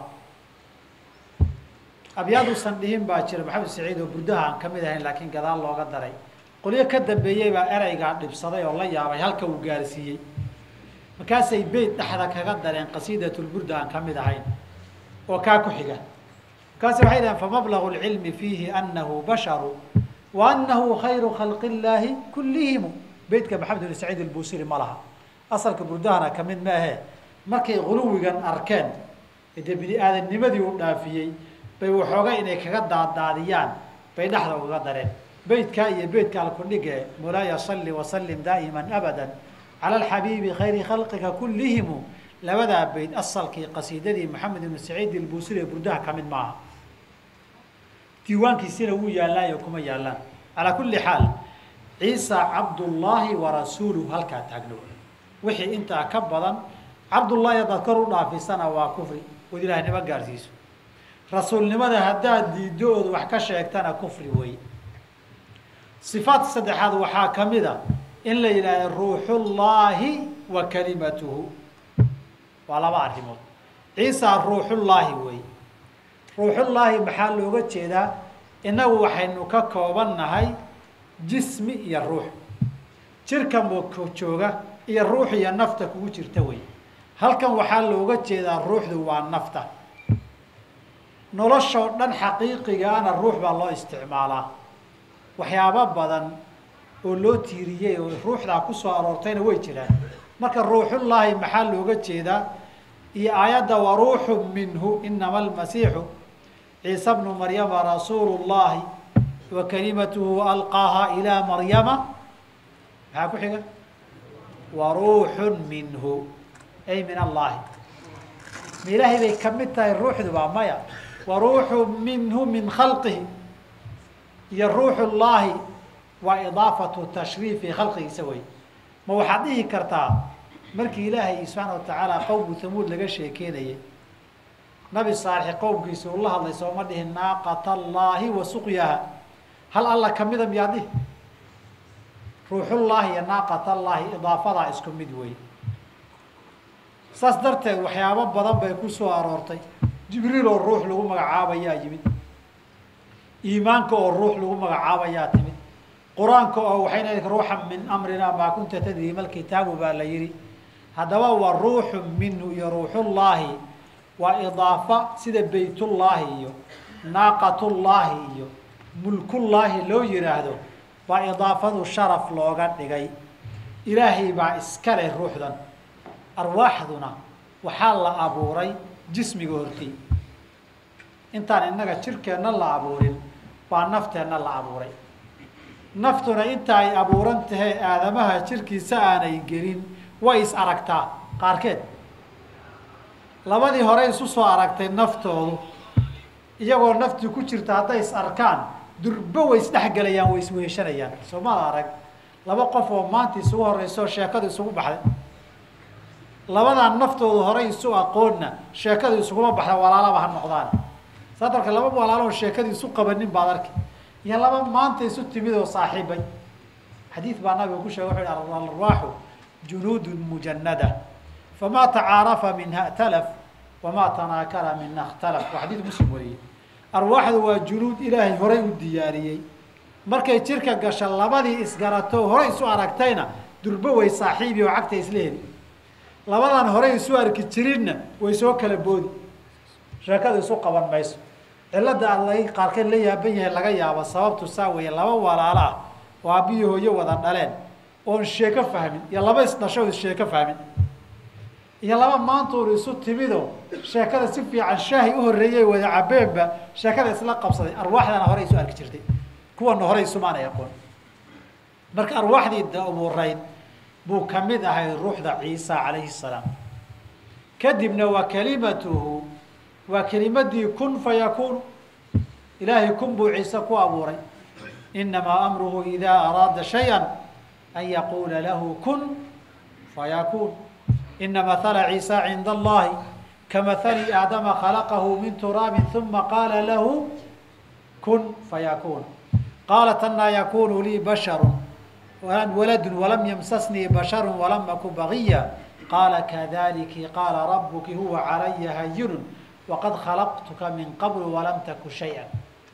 abyaaduusan dhihin baa jira maxamed saciid oo burdaha aan kamid ahayn laakiin gadaal looga daray qolyo ka dambeeyey baa ereygaa dhibsaday oo la yaabay halka uu gaarsiiyey markaasay beyt dhexda kaga dareen qasiidatulburda aan kamid ahayn oo kaa ku xiga markaasi waxay dhaheen famablagu lcilmi fiihi anahu basharu wa anahu khayru khalqi illaahi kullihimu beytka maxamed ibn saciid albusiri ma laha asalka burdahana kamid ma ahe markay guluwigan arkeen dee bini aadamnimadii u dhaafiyey bay waxooga inay kaga daadaadiyaan bay dhexda uga dareen beytkaa iyo beytka alkudhige mulaaya salli wasalim daa'iman abada cala alxabiibi khayri khalqika kullihimu labadaa beyt asalkii qasiidadii maxamed ibnu saciid ilbuusiri ee burdaha kamid maaha diiwaankiisina wuu yaallaayo kuma yaallaan calaa kulli xaal ciisa cabdullaahi wa rasuuluhu halkaa taagno wixii intaa ka badan cabdullaahi haddaad kor u dhaafisana waa kufri ood ilaahnimo gaarsiiso rasuulnimada haddaad diiddo ood wax ka sheegtana kufri wey sifaadka saddexaad waxaa ka mid a in la yidhahdo ruuxullaahi wa kalimatuhu waa laba arrimood ciisa ruuxullaahi wey ruuxullaahi maxaa looga jeedaa innagu waxaynu ka kooban nahay jismi iyo ruux jirka moko jooga iyo ruux iyo nafta kugu jirta wey halkan waxaa looga jeedaa ruuxdu waa nafta noloshoo dhan xaqiiqigaana ruux baa loo isticmaalaa waxyaabo badan oo loo tiiriyey oo ruuxdaa kusoo aroortayna way jiraan marka ruuxullaahi maxaa looga jeedaa iyo aayadda waruuxu minhu inama almasiixu ciisa bnu maryama rasuulu llahi wa kalimatuhu alqaaha ilaa maryama maxaa ku xiga waruuxun minhu ay min allahi ma ilaahay bay kamid tahay ruuxduba maya waruuxu minhu min khalqihi iyo ruuxu llaahi waa idaafatu tashriifi khalqigiisa wey ma waxaad dhihi kartaa markii ilaahay subxaana watacaala qowmu hamuud laga sheekeynayay nabi saalixi qowmkiisa uu la hadlay sooma dhihin naaqata allaahi wa suqyaha hal alla kamida miyaa dhihi ruuxullaahi iyo naaqat allaahi idaafadaa isku mid wey saas darteed waxyaabo badan bay ku soo aroortay jibriil oo ruux lagu magacaabayaa yimid iimaanka oo ruux lagu magacaabayaa timid qur-aanka oo waxay leedahay ruuxan min amrina maa kunta tadri mal kitaabu baa la yihi haddaba waa ruuxu minhu iyo ruuxullaahi waa idaafa sida beytullaahi iyo naaqatullaahi iyo mulkullaahi loo yihaahdo baa idaafadu sharaf looga dhigay ilaahay baa iska leh ruuxdan arwaaxduna waxaa la abuuray jismiga hortay intaan innaga jirkeenna la abuurin baa nafteenna la abuuray naftuna inta ay abuuran tahay aadamaha jirkiisa aanay gelin way is aragtaa qaarkeed labadii hore isu soo aragtay naftoodu iyagoo naftii ku jirta hadday is arkaan durbo way isdhexgelayaan way isweheshanayaan soo maada arag laba qof oo maanta isugu horeyso sheekadu isugu baxday labadan naftoodu horey isu aqoonna sheekadu isuguma baxda walaalaba ha noqdaan saa darka laba walaalo oo sheekadii isu qabanin baad arki iyo laba maanta isu timid oo saaxiibay xadiid baa nabiga ku sheegay wuxu yhi alarwaaxu junuudun mujanada famaa tacaarafa minha talaf wamaa tanaakara mina اkhtalaf waa xadiid muslim weeye arwaaxdu waa junuud ilaahay horay u diyaariyey markay jirka gasha labadii isgarato horey isu aragtayna durbo way saaxiibi oo cagta isla heli labadan horey isu arki jirinna way soo kala boodi sheekada isu qaban mayso cilada aad la qaarkeed la yaaban yahay laga yaabo sababtu saa weeye laba walaalo ah oo aabbiyo hooyo wada dhaleen oon sheeko fahmin iyo laba isdhasho issheeko fahmin iyo laba maantuun isu timido sheekada si fiican shaahi u horreeyey wada cabeenba sheekada isla qabsaday arwaaxdana horey isu arki jirtay kuwana horey isumaanay aqoon marka arwaaxdii dabuurayd buu ka mid ahay ruuxda ciisa calayhi salaam kadibna waa kelimatuhu waa kelimadii kun fayakuun ilaahay kun buu ciise ku abuuray inamaa amruhu idaa araada shaya an yaquula lahu kun fayakuun ina mahala ciisa cinda allahi kamahali aadama khalaqahu min turaabin uma qaala lahu kun fayakuun qaalat anaa yakunu lii basharu waladu walam ymsasnii basharu walam aku bagiya qaala kadaliki qaala rabuki huwa calaya hayinu waqad khalaqtuka min qabl walam taku shaya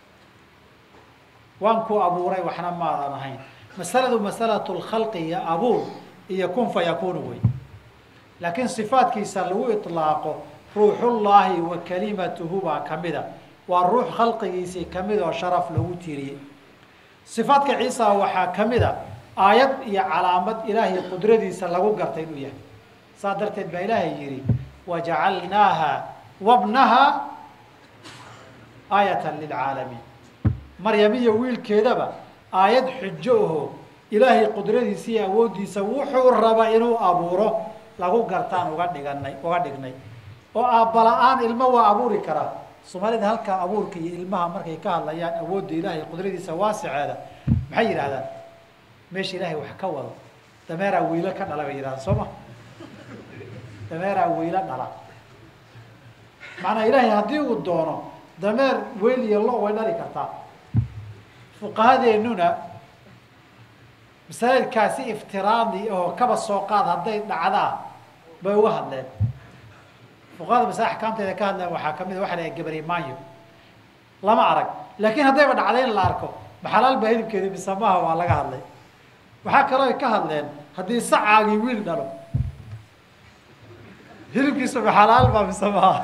waan ku abuuray waxna maadan ahayn masaladu masalatu lkhalqi iyo abuur iyo kun fayakunu wey laakiin sifaadkiisa lagu iطlaaqo ruuxullaahi wa kalimatuhu baa kamida waa ruux khalqigiisii kamid oo sharaf lagu tiiriyey sifaadka ciisa waxaa kamida aayad iyo calaamad ilaahay qudradiisa lagu gartay inuu yahay saas darteed baa ilaahay yihi wajacalnaaha wabnaha aayatan lilcaalamiin maryam iyo wiilkeedaba aayad xujo aho ilaahay qudradiisa iyo awooddiisa wuxuu raba inuu abuuro lagu gartaan uga dhiganay uga dhignay oo aabbala-aan ilmo waa abuuri karaa soomaalida halkaa abuurka iyo ilmaha markay ka hadlayaan awoodda ilaahay qudradiisa waasiceeda maxay yidhahdaan meesha ilaahay wax ka wado dameeraa wiilo ka dhala bay yidhahdaan soo ma dameeraa wiilo dhala macnaa ilaahay haddii uu doono dameer weyl iyo lo way dhali kartaa fuqahadeennuna masaa'ilkaasi iftiraadi oo kaba soo qaad hadday dhacdaa bay uga hadleen fuqahada masale axkaamteeda ka hadleen waxaa kamid a waxa la gabarimaanyo lama arag laakiin haddayba dhacday in la arko maxalaal baa hilibkeeda mise maaha waa laga hadlay waxaa kaloo ka hadleen haddii sacaagii wiil dhalo hilibkiisa maxalaal baa mise maaha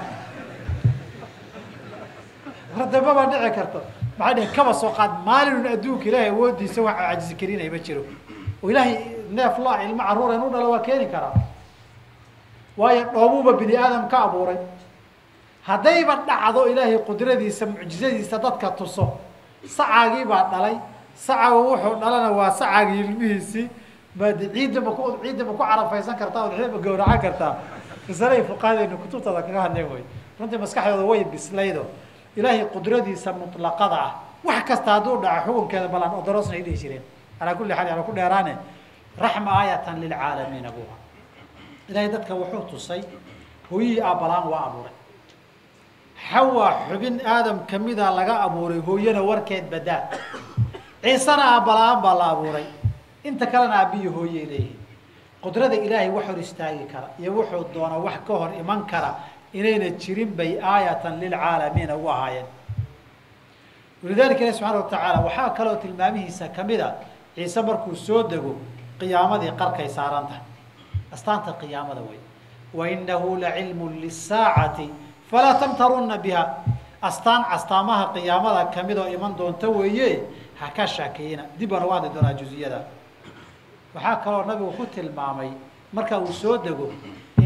hordamaba dhici karto maxay dheh kaba soo qaad maalinun adduunka ilaahay awoodiisa wax cajisi karinay ma jiro oo ilaahay neef la ilmo carruuren u dhalo waa keeni karaa waayo dhoobuuba bini aadam ka abuuray haddayba dhacdo ilaahay qudradiisa mucjizadiisa dadka tuso sacaagii baa dhalay sacaga wuxuu dhalana waa sacaagii ilmihiisii mad ciidda ma ku ciidda ma ku carafaysan kartaa oo ma gawracan kartaa masalay fuqahadeenu kutubtada kaga hadleen wey runtii maskaxdooda way bislaydo ilaahay qudradiisa mutlaqada ah wax kasta hadduu dhaco xukunkeeda balan odorosna ay dhihi jireen alaa kulli xaal ala ku dheeraane raxma aayatan lilcaalamiina buha ilaahay dadka wuxuu tusay hooyihii aabbalaan waa abuuray xawaa xubin aadam kamida laga abuuray hooyana warkeed badaa ciisena aabbalaan baa la abuuray inta kalena aabbiyo hooyey leeyihin qudrada ilaahay wax hor istaagi kara iyo wuxuu doona wax ka hor iman kara inayna jirin bay aayatan lilcaalamiina u ahaayeen walidalika ilahi subxaana watacaala waxaa kaloo tilmaamihiisa kamid a ciise markuu soo dego qiyaamadii qarkay saaran tahay astaanta qiyaamada wey wainahu lacilmu lisaacati falaa tamtarunna biha astaan astaamaha qiyaamada kamid oo iman doonta weeye ha ka shaakiyina dib baan uga hadli doonaa juziyada waxaa kaloo nabigu ku tilmaamay marka uu soo dego inuu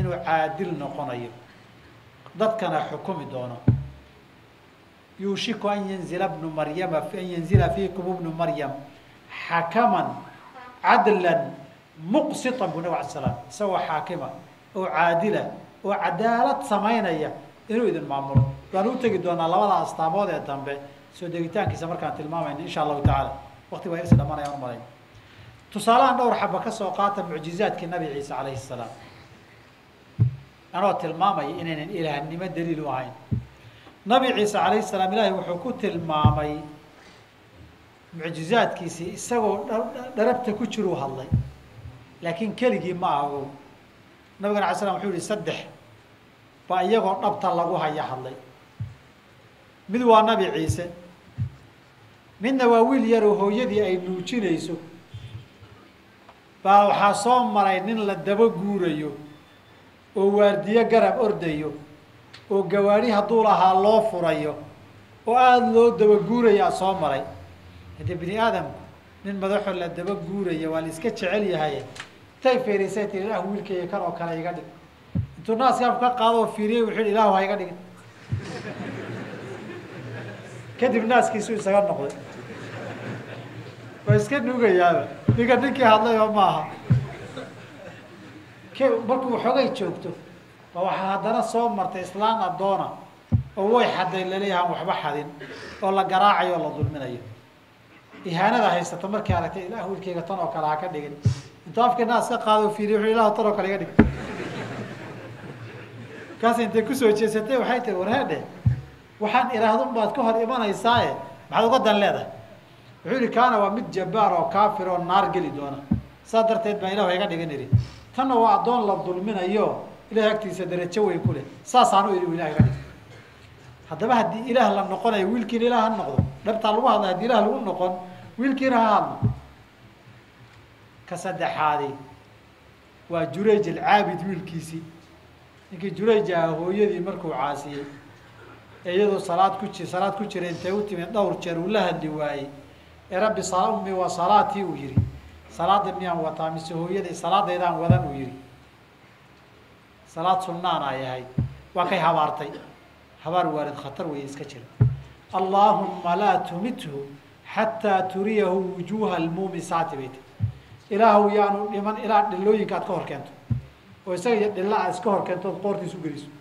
inuu caadil noqonayo dadkana xukumi doono yuushiku an yanzila bnu maryama an yanzila fiikum bnu maryam xakaman cadlan muqsitan bu nabig ala slam isagoo xaakima oo caadila oo cadaalad samaynaya inuu idin maamulo waanu utegi doonaa labada astaamood ee dambe soo degitaankiisa markaan tilmaamayna insha allahu tacaala wakti waa irsi dhamanayaan umalayn tusaalahan dhowr xaba ka soo qaata mucjizaadkii nabi ciise calayhi salaam anoo tilmaamaya inaynan ilaahnimo daliil u ahayn nabi ciise calayhi salaam ilaahay wuxuu ku tilmaamay mucjizaadkiisii isagoo dharabta ku jiruu hadlay laakiin keligii ma aha o nabigana alay slam wuxuu yihi saddex baa iyagoo dhabta lagu haya hadlay mid waa nabi ciise midna waa wiil yaroo hooyadii ay nuujinayso baa waxaa soo maray nin la daba guurayo oo waardiyo garab ordayo oo gawaadhi hadduu lahaa loo furayo oo aada loo daba guurayaa soo maray haddii bini aadamku nin madaxoo la daba guuraya waa la iska jecel yahay intay fiirisay tii ilah wiilkayga kan oo kale iga dhig intuu naaska afku ka qaado oo fiiriyey wuxuu yihi ilahu ha iga dhigin kadib naaskiisu isaga noqday waa iska nuugayaaba ninka ninkii hadlay oo maaha k markuu waxoogay joogto ba waxaa haddana soo martay islaan addoona oo way xaday laleeyahan waxba xadin oo la garaacayo oo la dulminayo ihaanada haysata markii aragtay ilah wiilkayga tan oo kale ha ka dhigin intuu afkii naas ka qaado o fiiriy wuxu ilahu tan oo kale iga dhig markaas intay kusoo jeesatay waxay tiri warheedhe waxaan idhaahdun baad ka hor imanaysaaye maxaad uga dan leedahay wuxuu yihi kaana waa mid jabbaar oo kaafir oo naar geli doona saas darteed baa ilahu iga dhigan idhi tanna waa addoon la dulminayo ilahay agtiisa darajo weyn ku leh saasaanu idhi ilah iga dhig haddaba haddii ilaah la noqonayo wiilkiina ilaah ha noqdo dhabtaa lagu hadlay hadii ilaah lagu noqon wiilkiina ha hadlo ka saddexaadi waa jurayj alcaabid wiilkiisii ninkii jurayj aha hooyadii markuu caasiyey ee iyadoo salaad ku ji salaad ku jira intay u timid dhowr jeer uu la hadli waayey ee rabbi sala ummi waa salaatii uu yihi salaada miyaan wataa mise hooyaday salaadaydaan wadan uu yihi salaad sunnaan ay ahayd waa kay habaartay habaar waalid khatar weeye iska jira allaahumma laa tumithu xataa turiyahu wujuuha almuumisaati bay ti ilaahu yaanu dhiman ilaa dhilooyinka aad ka hor keento oo isaga iyo dhilla aad iska hor keento ood qoortiisu geliso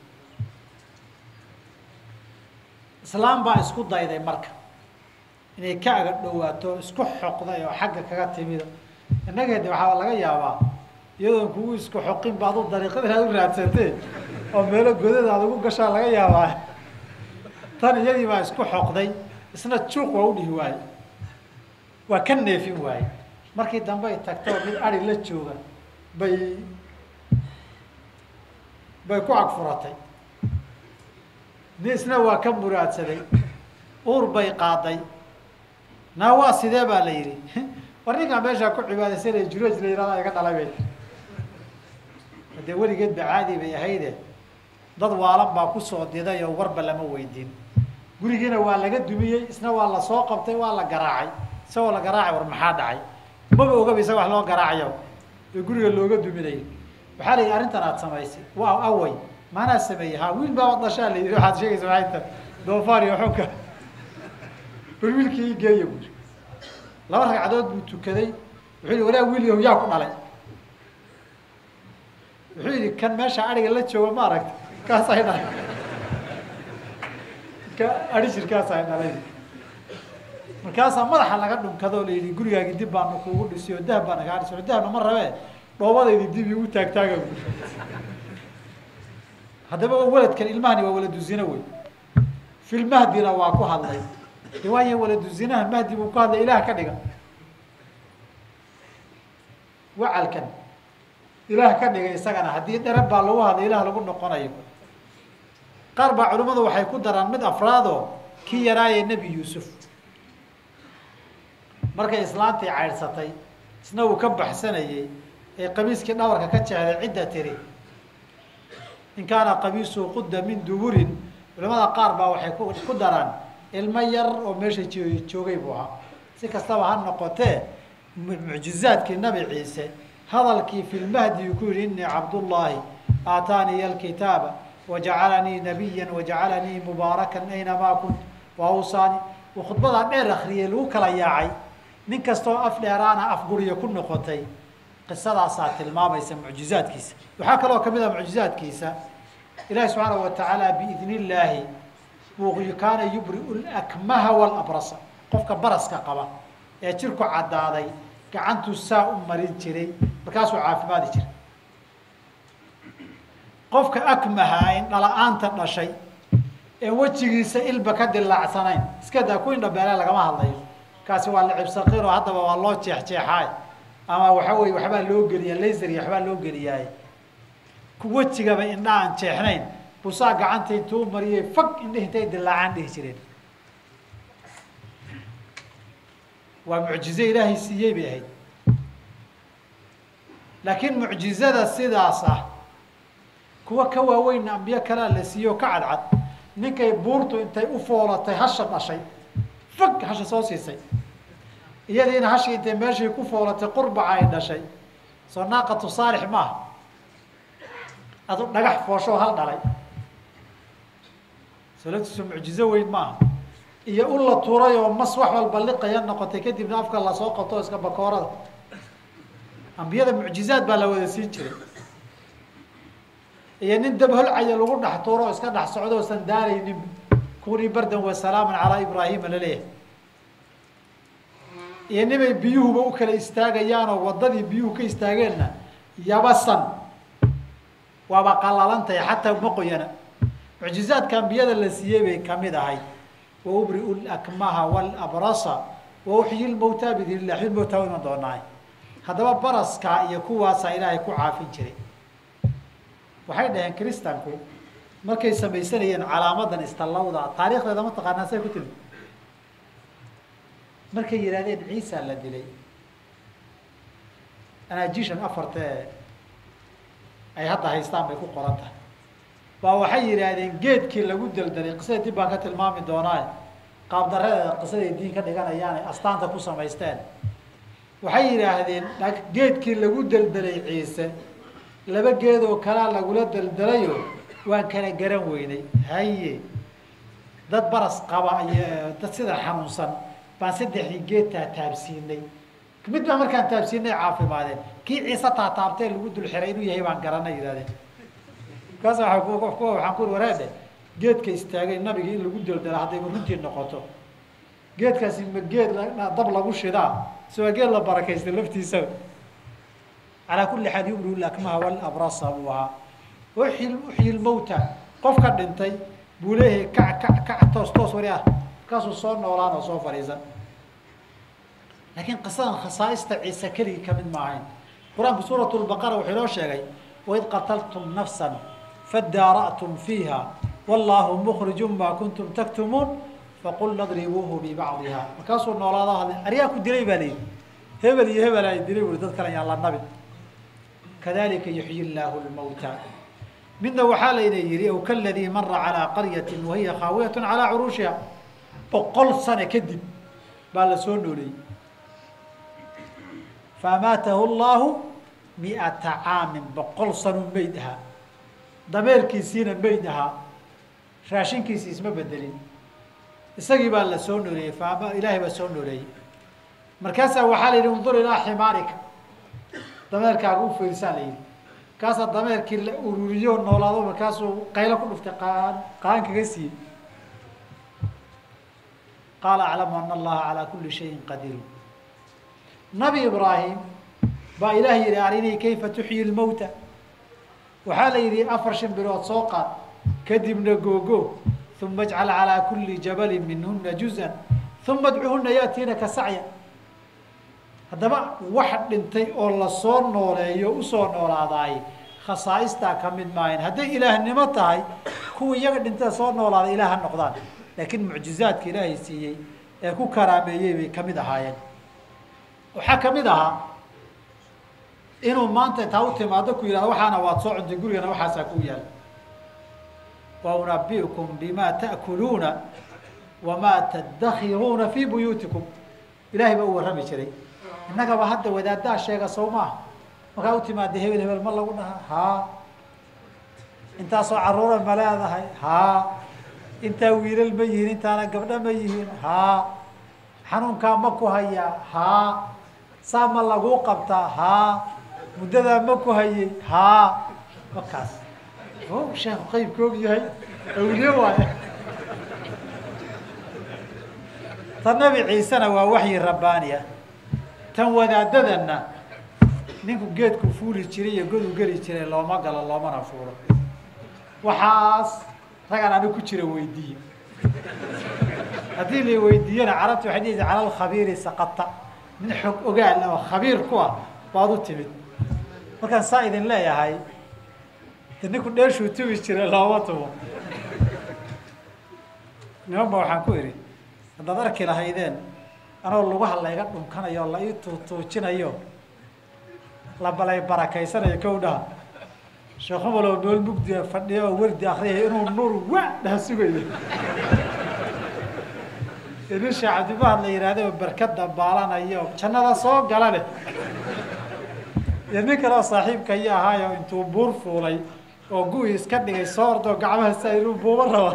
islaam baa isku dayday marka inay ka aga dhowaato isku xoqday oo xagga kaga timida innaga de waxaa laga yaabaa iyadoon kugu isku xoqin ba adu dariiqada inaad u raadsatee oo meelo godada aad ugu gashaa laga yaabaa tan iyadii baa isku xoqday isna juuq waa u dhihi waaye waa ka neefin waaye markii dambe ay tagto mid ari la jooga bay bay ku agfuratay ni isna waa ka muraadsaday uur bay qaaday naa waa sidee baa la yidhi war ninkaa meeshaa ku cibaadaysanaya juraj la yihahda iga dhalay bay hadee weligeed ba caadi bay ahayde dad waalan baa kusoo diday oo warba lama weydiin gurigiina waa laga dumiyey isna waa la soo qabtay waa la garaacay isagoo la garaacay war maxaa dhacay maba ogaba isaga wax loo garaacayo ee guriga looga duminayo waxaa la yidhi arrintan aad samaysay waa away maanaa sameeyey ha wiil baa dhashaa la yidhi waxaad sheegaysa maainta doofaar iyo xunka bal wiilkii ii geeya buuri laba ragcadood buu tukaday wuxuu yihi walaa wiil yahu yaa ku dhalay wuxuu yidhi kan meesha ariga la jooga ma aragta kaas ay dhalay ka ari jirkaas ay dhalay markaasaa madaxa laga dhunkado la yidhi gurigaagi dib baanu kuugu dhisi oo dahab baa nagaa dhisi dahabna ma rabee dhoobadaydi dib igu taagtaaga buuri haddaba waladkan ilmahani waa waladu zina wey filmahdina waa ku hadlay de waaya waladu zinaha mahdi buu ku hadlay ilaah ka dhiga wacalkan ilaah ka dhigay isagana haddii dherab baa lagu hadlay ilaah lagu noqonayo qaar baa culimmadu waxay ku daraan mid afraadoo kii yaraayee nebi yuusuf markay islaantii caydhsatay isna uu ka baxsanayey ee qamiiskii dhabarka ka jecday cidda tiri in kaana qamiisuhu qudda min duburin culamada qaar baa waxay ku ku daraan ilmo yar oo meesha jo- joogay buu ahaa si kastaba ha noqotee mu- mucjizaadkii nabi ciise hadalkii filmahdi uu ku yihi innii cabdullaahi aataaniya alkitaaba wajacalanii nabiya wajacalanii mubaarakan aynamaa kunt waawsaani uu khudbadaa dheer akriyay lagu kala yaacay nin kastoo af dheeraana afguriya ku noqotay qisadaasaa tilmaamaysa mucjizaadkiisa waxaa kaloo kamid ah mucjizaadkiisa ilahi subxaanahu watacaala biidn illaahi buu kaana yubriu lakmaha walabrasa qofka baraska qaba ee jirku caddaaday gacantuu saa u marin jiray markaasuu caafimaadi jiray qofka akmaha indhala-aanta dhashay ee wejigiisa ilba ka dilaacsanayn iska daa ku indhabeele lagama hadlayo kaasi waa licibsaqiro haddaba waa loo jeexjeexaay ama waxa weye waxbaa loo geliya laser iyo waxbaa loo geliyaay ku wejigaba indha aan jeexnayn busaa gacanta intuu mariyey fag indhihi intay dilaacaan dhihi jireen waa mucjize ilaahay siiyey bay ahayd laakiin mucjizada sidaas ah kuwa ka waaweynna ambiyo kalea la siiyo ka cadcad ninkay buurtu intay u foolatay hasha dhashay fag hasha soo siisay iyadiina hashii intay meeshii ku foolatay qurbaca ay dhashay soo naaqatu saalix maaha adu dhagax foosho hal dhalay salatiisu mucjizo weyn maaha iyo u la tuuray oo mas wax walba liqaya noqotay kadibna afka lasoo qabto iska bakoorada ambiyada mucjizaad baa la wada siin jiray iyo nin dab holcaya lagu dhex tuuro oo iska dhex socdo osan daaraynin kunii bardan wa salaaman calaa ibraahima laleeyahay iyo nimay biyuhuba u kala istaagayaanoo waddadii biyuhu ka istaageenna yabasan waaba qalalantahay xataa ma qoyana mucjizaadka ambiyada la siiyey bay kamid ahayd wa ubriu lakmaha walabrasa wa uxyi lmawtaa biidn illah xyi mawtaa iman doonaay haddaba baraskaa iyo kuwaasaa ilaahay ku caafin jiray waxay dhaheen kristanku markay samaysanayeen calaamadan istallawda taarikhdeeda ma taqaanaa say ku timi markay yidhahdeen ciisa la dilay anaajishan afartee ay hadda haystaan bay ku qoran tahay baa waxay yidhaahdeen geedkii lagu deldelay qisada dib baan ka tilmaami doonaa qaabdaradeeda qisaday diin ka dhiganayaanay astaanta ku samaysteen waxay yidhaahdeen geedkii lagu deldelay ciise laba geedoo kalaa lagula deldelayo waan kala garan weynay haye dad baras qaba iyo dad sida xanuunsan baan saddexdii geed taataabsiinay mid baa markaan taabsiinay caafimaadeen kii ciise taataabtee lagu dul xiray inuu yahay baan garanay yihahdeen markaas waa kuwa waxaan ku uri wareedhe geedka istaagay nabiga in lagu deldela hadday runtii noqoto geedkaasi ma geed dab lagu shidaa si waa geed la barakaysta laftiisa calaa kulli xaal yumriu lakmaha walabrasa buu ahaa uxyi uxyi lmawta qofka dhintay buu leeyahay kac kac kac toos toos wari ah markaasuu soo noolaan oo soo fadhiisan laakiin qisadan khasaaista ciise keligii kamid ma ahayn qur-aanku suurat lbaqara wuxuu inoo sheegay waid qataltum nafsa fadaara'tum fiiha wallaahu mukhriju maa kuntum taktumuun faqulna dribuuhu bibacdiha markaasuu noolaado hadle aryaa ku dilay baa layidhi hebel iyo hebel ay dilay uri dad kale yaan la nabin kadalika yuxyi llaahu lmawta midna waxaa layna yihi aw kaladii mara calaa qaryati wahiya khaawiyat calaa curuushiha boqol sane kadib baa la soo nooleeyey faamaatahu llahu miata caamin boqol sanuu meyd ahaa dameerkiisiina meyd ahaa raashinkiisi isma bedelin isagii baa la soo nooleeyey faama ilaahay baa soo nooleeyey markaasaa waxaa la yidhi undur ilaa ximaarika dameerkaaga u fiirsaa la yidhi markaasaa dameerkii la ururiyo noolaado markaasuu qaylo ku dhuftay qaan qaan kaga siiyey qaala aclamu ana allaha calaa kuli shayin qadiir nabi ibraahim baa ilaah yihi arinii kayfa tuxyi lmawta waxaa la yidhi afar shan bilood soo qaad kadibna googo uma ajcal calaa kuli jabalin minhuna juzan uma adcuhuna yaatiinaka sacya haddaba wax dhintay oo lasoo nooleeyo usoo noolaadaay khasaaistaa ka mid maahayn hadday ilaahnimo tahay kuwa iyaga dhintada soo noolaaday ilaah ha noqdaan laakiin mucjizaadka ilaahay siiyey ee ku karaameeyey bay kamid ahaayeen waxaa kamid ahaa inuu maanta intaa u timaado ku yihahdo waxaana waad soo cuntay gurigana waxaasaa ku yaal wa unabiukum bima ta'kuluuna wamaa tadakiruuna fi buyuutikum ilahay baa u warrami jiray innagaba hadda wadaaddaa sheega sow maaha markaa u timaada hebel hebel ma lagu dhahaa haa intaasoo carruura ma leedahay haa intaa wiilal ma yihiin intaana gabdho ma yihiin haa xanuunkaa ma ku hayaa haa saa ma laguu qabtaa haa muddadaa ma ku hayay haa wakaas o sheekhu qaybka og yahay awliye waaye tan nabi ciisena waa waxyi rabbaaniya tan wadaadadana ninku geedku fuuli jiray iyo godu geli jiray looma galo loomana fuulo waxaas ragaan ani ku jira weydiiye haddii la weydiiyana carabta waxay dhihi cala alkhabiiri saqata mid xog ogaal oo khabiir ku ah baad u timid markaan saa idin leeyahay de ninku dheeshuu tubi jiray looma tumo niman ba waxaan ku idhi haddaad arki lahaydeen anoo lugaha layga dhunkanayo la ii tuutuujinayo la balay barakaysanayo kow dhaha sheekh umalow nool mugdia fadhiya oo wardi akriyaya inuu nuur wa dhaha sugayo nin sheekh cabdimahad la yihahda oo berkada baalanayo jannada soo gala leh iyo nin kale oo saaxiibka iyo ahaayo intuu buur fuulay oo gu-i iska dhigay soo ordoo gacmaha sa inuu buuba raba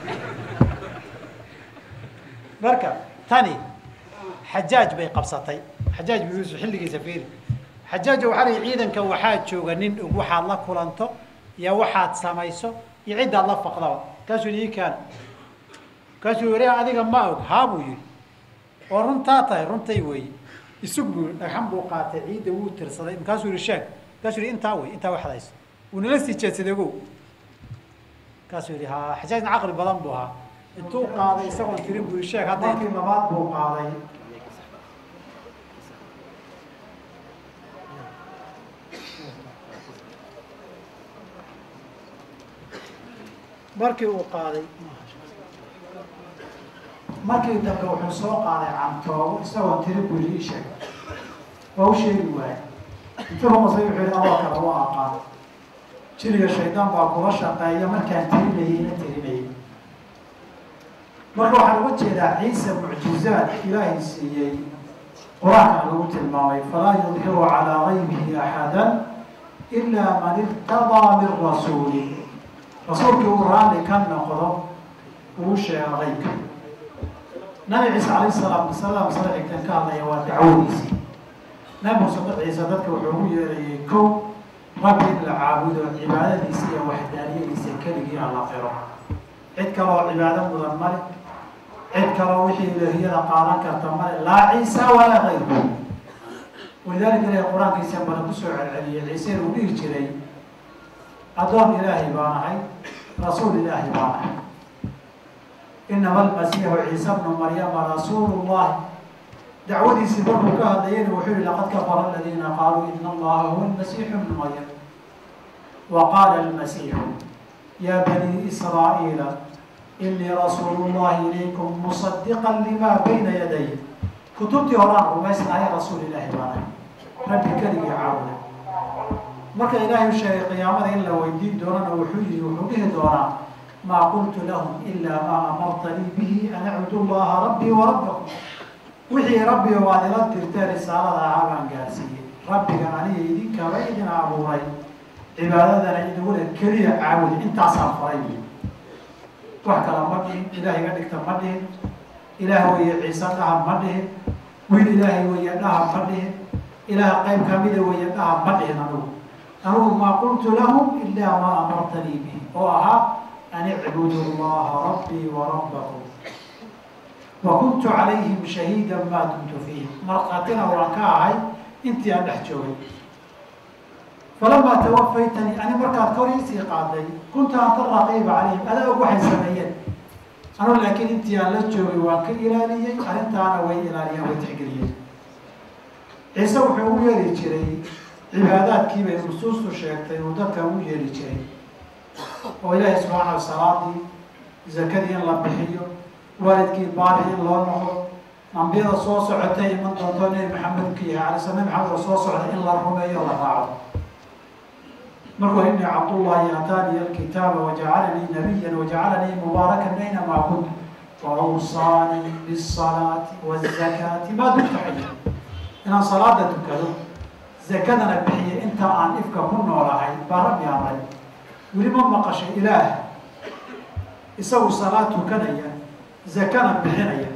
marka tani xajaaj bay qabsatay xajaaj bin yuusuf xilligiisa fiiri xajaajo waxaa lii ciidanka waxaa jooga nin og waxaad la kulanto iyo waxaad samayso iyo ciddaad la faqdaba kaasuu ii kaana kaasuu wari adiga ma og haa buu yihi oo runtaa tahay runtay weeye isug buu yihi dhagxan buu qaatay ciidda wuu tirsaday markaasuu yihi sheeg markaasuu yihi intaa wey intaa waxdayso wuu nala sii jeedsaday ogow markaasuu yihi ha xajaajna caqli badan buu ahaa intuu qaaday isagoon tirin buu yihi sheeg hadda markii labaad buu qaaday markii uu qaaday markii dambe wuxuu soo qaaday cantoobo isagoon tiri buu yihi sheeg waa u sheegi waayey intuu rumasay wuxuu yihi adoo kale waa aqaan jiriga shaydaan baa kula shaqeeya markaan tirinayay ina tirinayay marka waxaan uga jeedaa ciise mucjizaad ilaahay siiyey qur-aanka lagu tilmaamay falaa yudhiru calaa gaybihi axada ilaa man irtadaa min rasuuli rasuulkii uu raalli ka noqdo uu sheega qaybka nabi ciise alayh salaam masalada masale xigtan ka hadlaya waa dacwadiisii nabi muuse dad ciise dadka wuxuu ugu yeerayay kow rabbi in la caabudo cibaadadiisa iyo waxdaaniyadiisa keligii aan la qiro cid kaloo cibaado mudan male cid kaloo wixii ilaahiyada qaadan karta male laa ciisa walaa kayru walidaalika ilahi qur-aankiisa bana kusoo celceliyay ciise uu dhihi jiray addoon ilaahay baan ahay rasuul ilaahay baan ahay inama almasiixu ciise bnu maryama rasuulu llahi dacwadiisii markuu ka hadlayana wuxuu yihi laqad kafara aladiina qaaluu ina allaha huwa almasiixu bnu maryam wa qaala almasiixu ya bani israa'iila inii rasuulu llahi ilaykum musadiqa lima bayna yaday kutubtii horaan rumaysnahay rasuul ilaahi baan ahay rabbi keligii caabuda marka ilaahay u sheegay qiyaamada in la weydiin doonana wuxuu yihi wuxuu dhihi doonaa maa qultu lahum ilaa maa amartanii bihi an acbudu llaha rabbii wa rabbakum wixii rabbiga waad ila dirtee risaalada ahaa baan gaarsiiyey rabbiga aniga idinkaba idin abuuray cibaadadana idugule keliya caabudi intaasaan faray wax kala ma dhihin ilaah iga dhigta ma dhihin ilaah weeye ciise dhaha ma dhihin wiil ilaahay weeye dhaha ma dhihin ilaah qayb kamida weeye dhaha ma dhihin anugu anugu maa qultu lahum ilaa maa amartanii bihi oo ahaa an icbudu llaha rabbii wa rabbakum wa kuntu calayhim shahiida maa dumtu fiihim markhaatina waan ka ahay intii aan dhex joogay falamaa tawafaytanii ani markaad kor iisii qaaday kunta anta raqiiba calayhim adaa og waxay sameeyeen anu laakiin intii aan la joogay waan ka ilaaliyey arrintaana way ilaaliyeen way tixgeliyeen ciise wuxuu ugu yeeri jiray cibaadaadkii bay nusuustu sheegtay uu dadka ugu yeeri jiray oo ilaahay subxaana salaadii zakadii in la bixiyo waalidkii baari in loo noqdo ambiyada soo socotay iman doonto nebi maxamedka yahay alay sl nebi maxamed oo soo socda in la rumeeyo la raaco markuu ini cabdullahi ataaniya alkitaaba wajacalanii nabiya wajacalanii mubaarakan aynamaa kunt waawsaanii bisalaati wazakaati maa dumta xaya inaan salaada tukado zakadana bixiya inta aan ifka ku noolahay baa rabbi amray weli ma maqashay ilaah isagu salaad tukanaya zakana bixinaya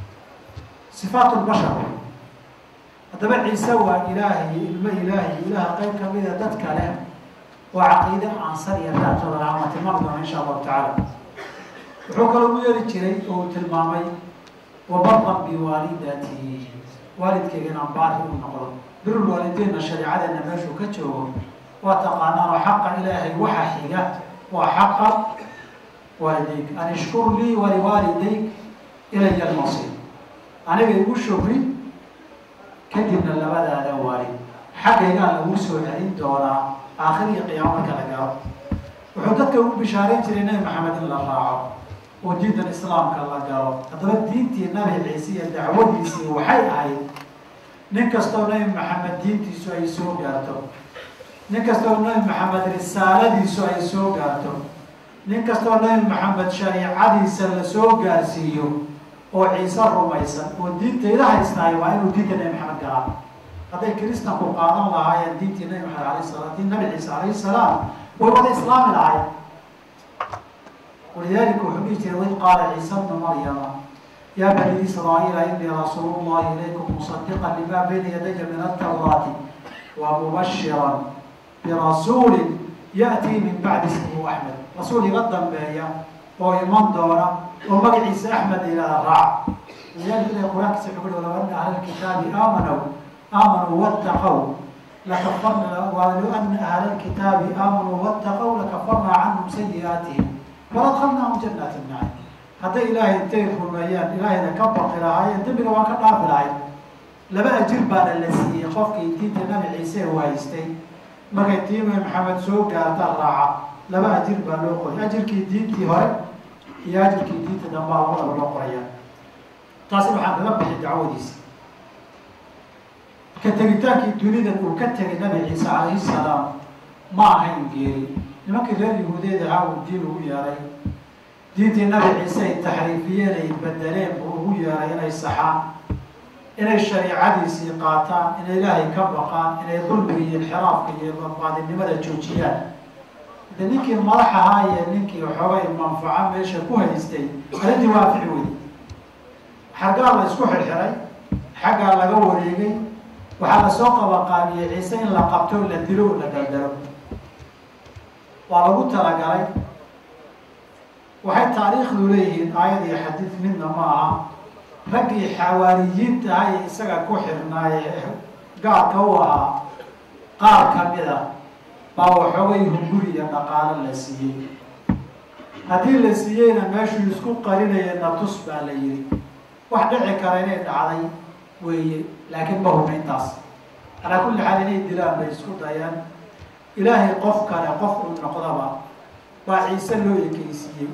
sifaat lbashar haddaba ciise waa ilaahay ilmo ilaahay ilaah qayb kamida dad kale oo caqiide aansar iyo daatooda tilmaami doona insha allahu tacaala wuxuu kaloo u yeeri jiray oo uu tilmaamay wabaran biwaalidati waalidkeyga inaan baari u noqdo birul waalideynna shareecadeena meeshuu ka joogo waa taqaanaanoo xaqa ilaahay waxa xiga waa xaqa waalideyk an ishkur lii waliwaalideyk ilaya almasiir aniga igu shukri kadibna labadaada waalid xaggaygaan lagu soo celin doonaa aakhir iyo qiyaamo marka la gaaro wuxuu dadka ugu bishaareyn jiray nebi maxamed in la raaco oo diintan islaamka la galo haddaba diintii nabi ciise iyo dacwadiisii waxay ahayd nin kastoo nebi maxamed diintiisu ay soo gaarto nin kastoo nebi maxamed risaaladiisu ay soo gaarto nin kastoo nebi maxamed shariicadiisa la soo gaarsiiyo oo ciise rumaysan oo diintayda haystaay waa inuu diinta nebi maxamed galaa hadday kiristanku qaadan lahaayeen diintii nebi maxamed alayh salam diin nabi ciise alayhi salaam way wada islaami lahayen walidalika wuxuu dhihi jiray waid qaala ciise bnu maryama ya bani israa'iila inii rasuulu llahi ilaykum musadiqan lima bayna yadaya min atawraati wa mubashiran birasuulin ya'tii min bacdi ismihi axmed rasuul iga dambeeya oo iman doona oo magaciisa axmed ilaa raac walidalika ilahi qur-aankiisa wuxuu kuhi walaw ana ahla lkitaabi aamanow aamanuu wattaqow lakafarna walow ana ahla lkitaabi aamanuu wattaqow lakafarnaa canhum sayi'aatihim waladkalnaahum janaati nacim hadday ilaahay intay rumeeyaan ilaahayna ka baqi lahaayeen dembiga waan ka dhaafi lahay laba ajir baana la siiyey qofkii diinta nabi ciise u haystay markay tiime maxamed soo gaarta raaca laba ajir baa loo qoray ajirkii diintii hore iyo ajirkii diinta dambaa labadaba loo qoraya taasi waxaan kaga bixi dacwadiisa ka tegitaankii dunidan uu ka tegay nabi ciise calayhi salaam ma ahayn geeri nimankii reer yahuudeed ahaa uu diin ugu yeeray diintii nabi ciise ay taxriifiyeen ay bedeleen buu ugu yeeray inay saxaan inay shariicadiisii qaataan inay ilaahay ka baqaan inay dulmiga iyo inxiraafka iyo baadinimada joojiyaan de ninkii madax ahaa iyo ninkii xoogay manfaco meesha ku haystay arrintii waa fici wey xaggaa la isku xirxiray xaggaa laga wareegay waxaa lasoo qabaqaabiyey ciise in la qabto la dilo o la daldalo waa lagu talagalay waxay taariikhdu leeyihiin aayad iyo xadiid midna ma aha raggii xawaariyiinta aha ee isaga ku xirnaaye gaarka u ahaa qaar kamid a baa waxoogay hunguri iyo dhaqaalo la siiyey haddii la siiyeyna meeshuu isku qarinaya natus baa la yihi wax dhici kara inay dhacday weeye laakiin ma hubna intaas calaa kulli xaal inay dilaan bay isku dayaan ilaahay qof kale qof uu noqdaba baa ciise loo ekeysiiyey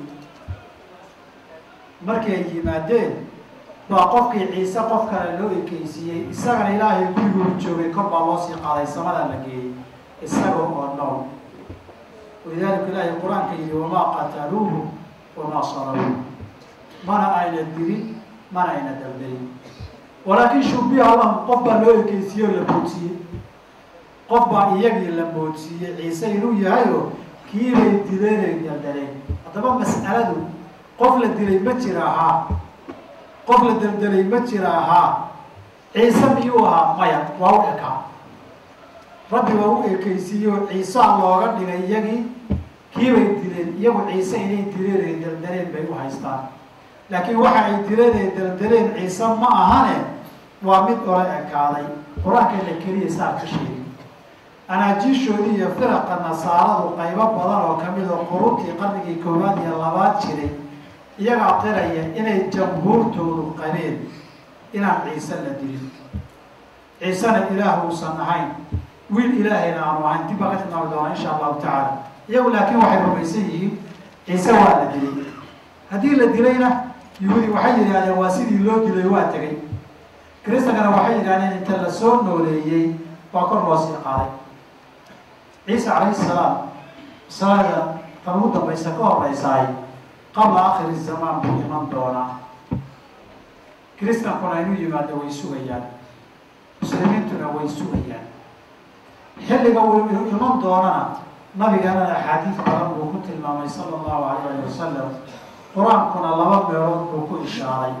markay ay yimaadeen baa qofkii ciise qof kale loo ekeysiiyey isagana ilaahay guriguu joogay kor baa loo sii qaaday samada la geeyey isaga oo nool walidaalika ilaahay qur-aanka yihi wamaa qataluuhu wamaa salabuuh mana ayna dilin mana ayna daldayin walaakin shubiha lahum qof baa loo ekeysiiyey oo la boodsiiyey qof baa iyagii la moodsiiyey ciise inuu yahayo kiibay dileenay daldaleen haddaba mas'aladu qof la dilay ma jira ahaa qof la daldalay ma jira ahaa ciise miyuu ahaa maya waa u ekaa rabbi waa u ekeysiiyey oo ciisaa looga dhigay iyagii kiibay dileen iyagu ciise inay dileen ay daldaleen bay u haystaan laakiin waxa ay dileen ay daldaleen ciise ma ahane waa mid ola ekaaday qur-aanka la keliya saa ka sheegay anaajiishoodii iyo firaqa nasaaradu qaybo badan oo kamid oo quruntii qarnigii koowaad iyo labaad jiray iyagaa qiraya inay jamhuurtoodu qabeen inaan ciise la dilin ciisena ilaah uusan ahayn wiil ilaahayna aanu ahayn dib baa ka tilmaami doonaa insha allahu tacaala iyagu laakiin waxay rumaysan yihiin ciise waa la dilay haddii la dilayna yuhuudi waxay yidhahdeen waa sidii loo dilay waa tegay kristankana waxay yidhahdeen inta la soo nooleeyey waa kor loo sii qaaday ciise calayhi salaam salaada tan ugu dambaysa ka horeysaay qabla akhiri zamaan buu iman doonaa kristankuna inuu yimaado way sugayaan muslimiintuna way sugayaan xilliga uu iman doonana nabiganana axaadiid badan buu ku tilmaamay sala allahu alayh ali wasalam qur-aankuna laba meelood buu ku ishaaray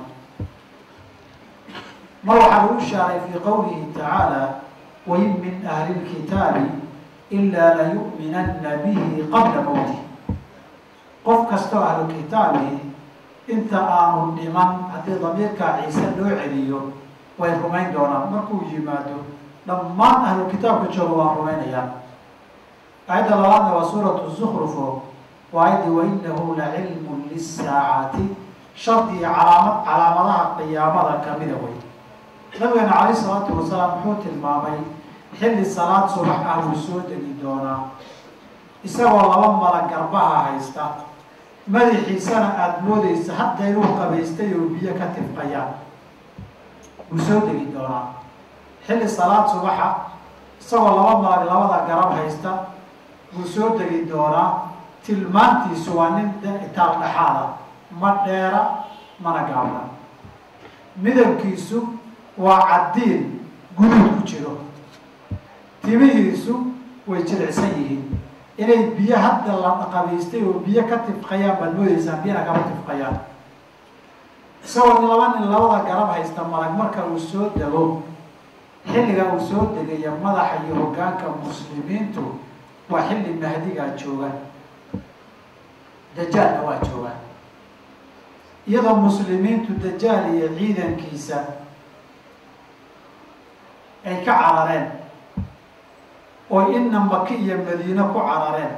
mar waxaa lagu ishaaray fii qowlihi tacaala wain min ahli lkitaabi ilaa layu'minanna bihi qabla mowtih qof kastoo ahlu kitaabihi inta aanu dhiman haddii damiirkaa ciise loo celiyo way rumayn doonaan markuu yimaado dhammaan ahlu kitaabka jooga waa rumaynayaan aayadda labaadna waa suuratu zukrufo waa ayadii wainahu la cilmun lisaacati shardi iyo calaamad calaamadaha qiyaamada kamida wey nabigeena calayh isalaatu wasalaam muxuu tilmaamay xilli salaad subax ah wuu soo degi doonaa isagoo laba mala garbaha haysta madaxiisana aada moodeysa hadda inuu qabaystay oo biyo ka tifqayaan wuu soo degi doonaa xilli salaad subaxa isagoo laba malag labada garab haysta wuu soo degi doonaa tilmaantiisu waa nin itaal dhexaada ma dheera mana gaabna midabkiisu waa caddiin guduud ku jiro timihiisu way jilicsan yihiin inay biyo hadda la qabaystay oo biyo ka tifqayaan baad moodeysaan biyana kama tifqayaan isagoo laba nin labada garab haysta malag marka uu soo dego xilliga uu soo degaya madaxa iyo hoggaanka muslimiintu waa xilli mahdigaa jooga dajaalna waa jooga iyadoo muslimiintu dajaal iyo ciidankiisa ay ka carareen oo ina maki iyo madiine ku carareen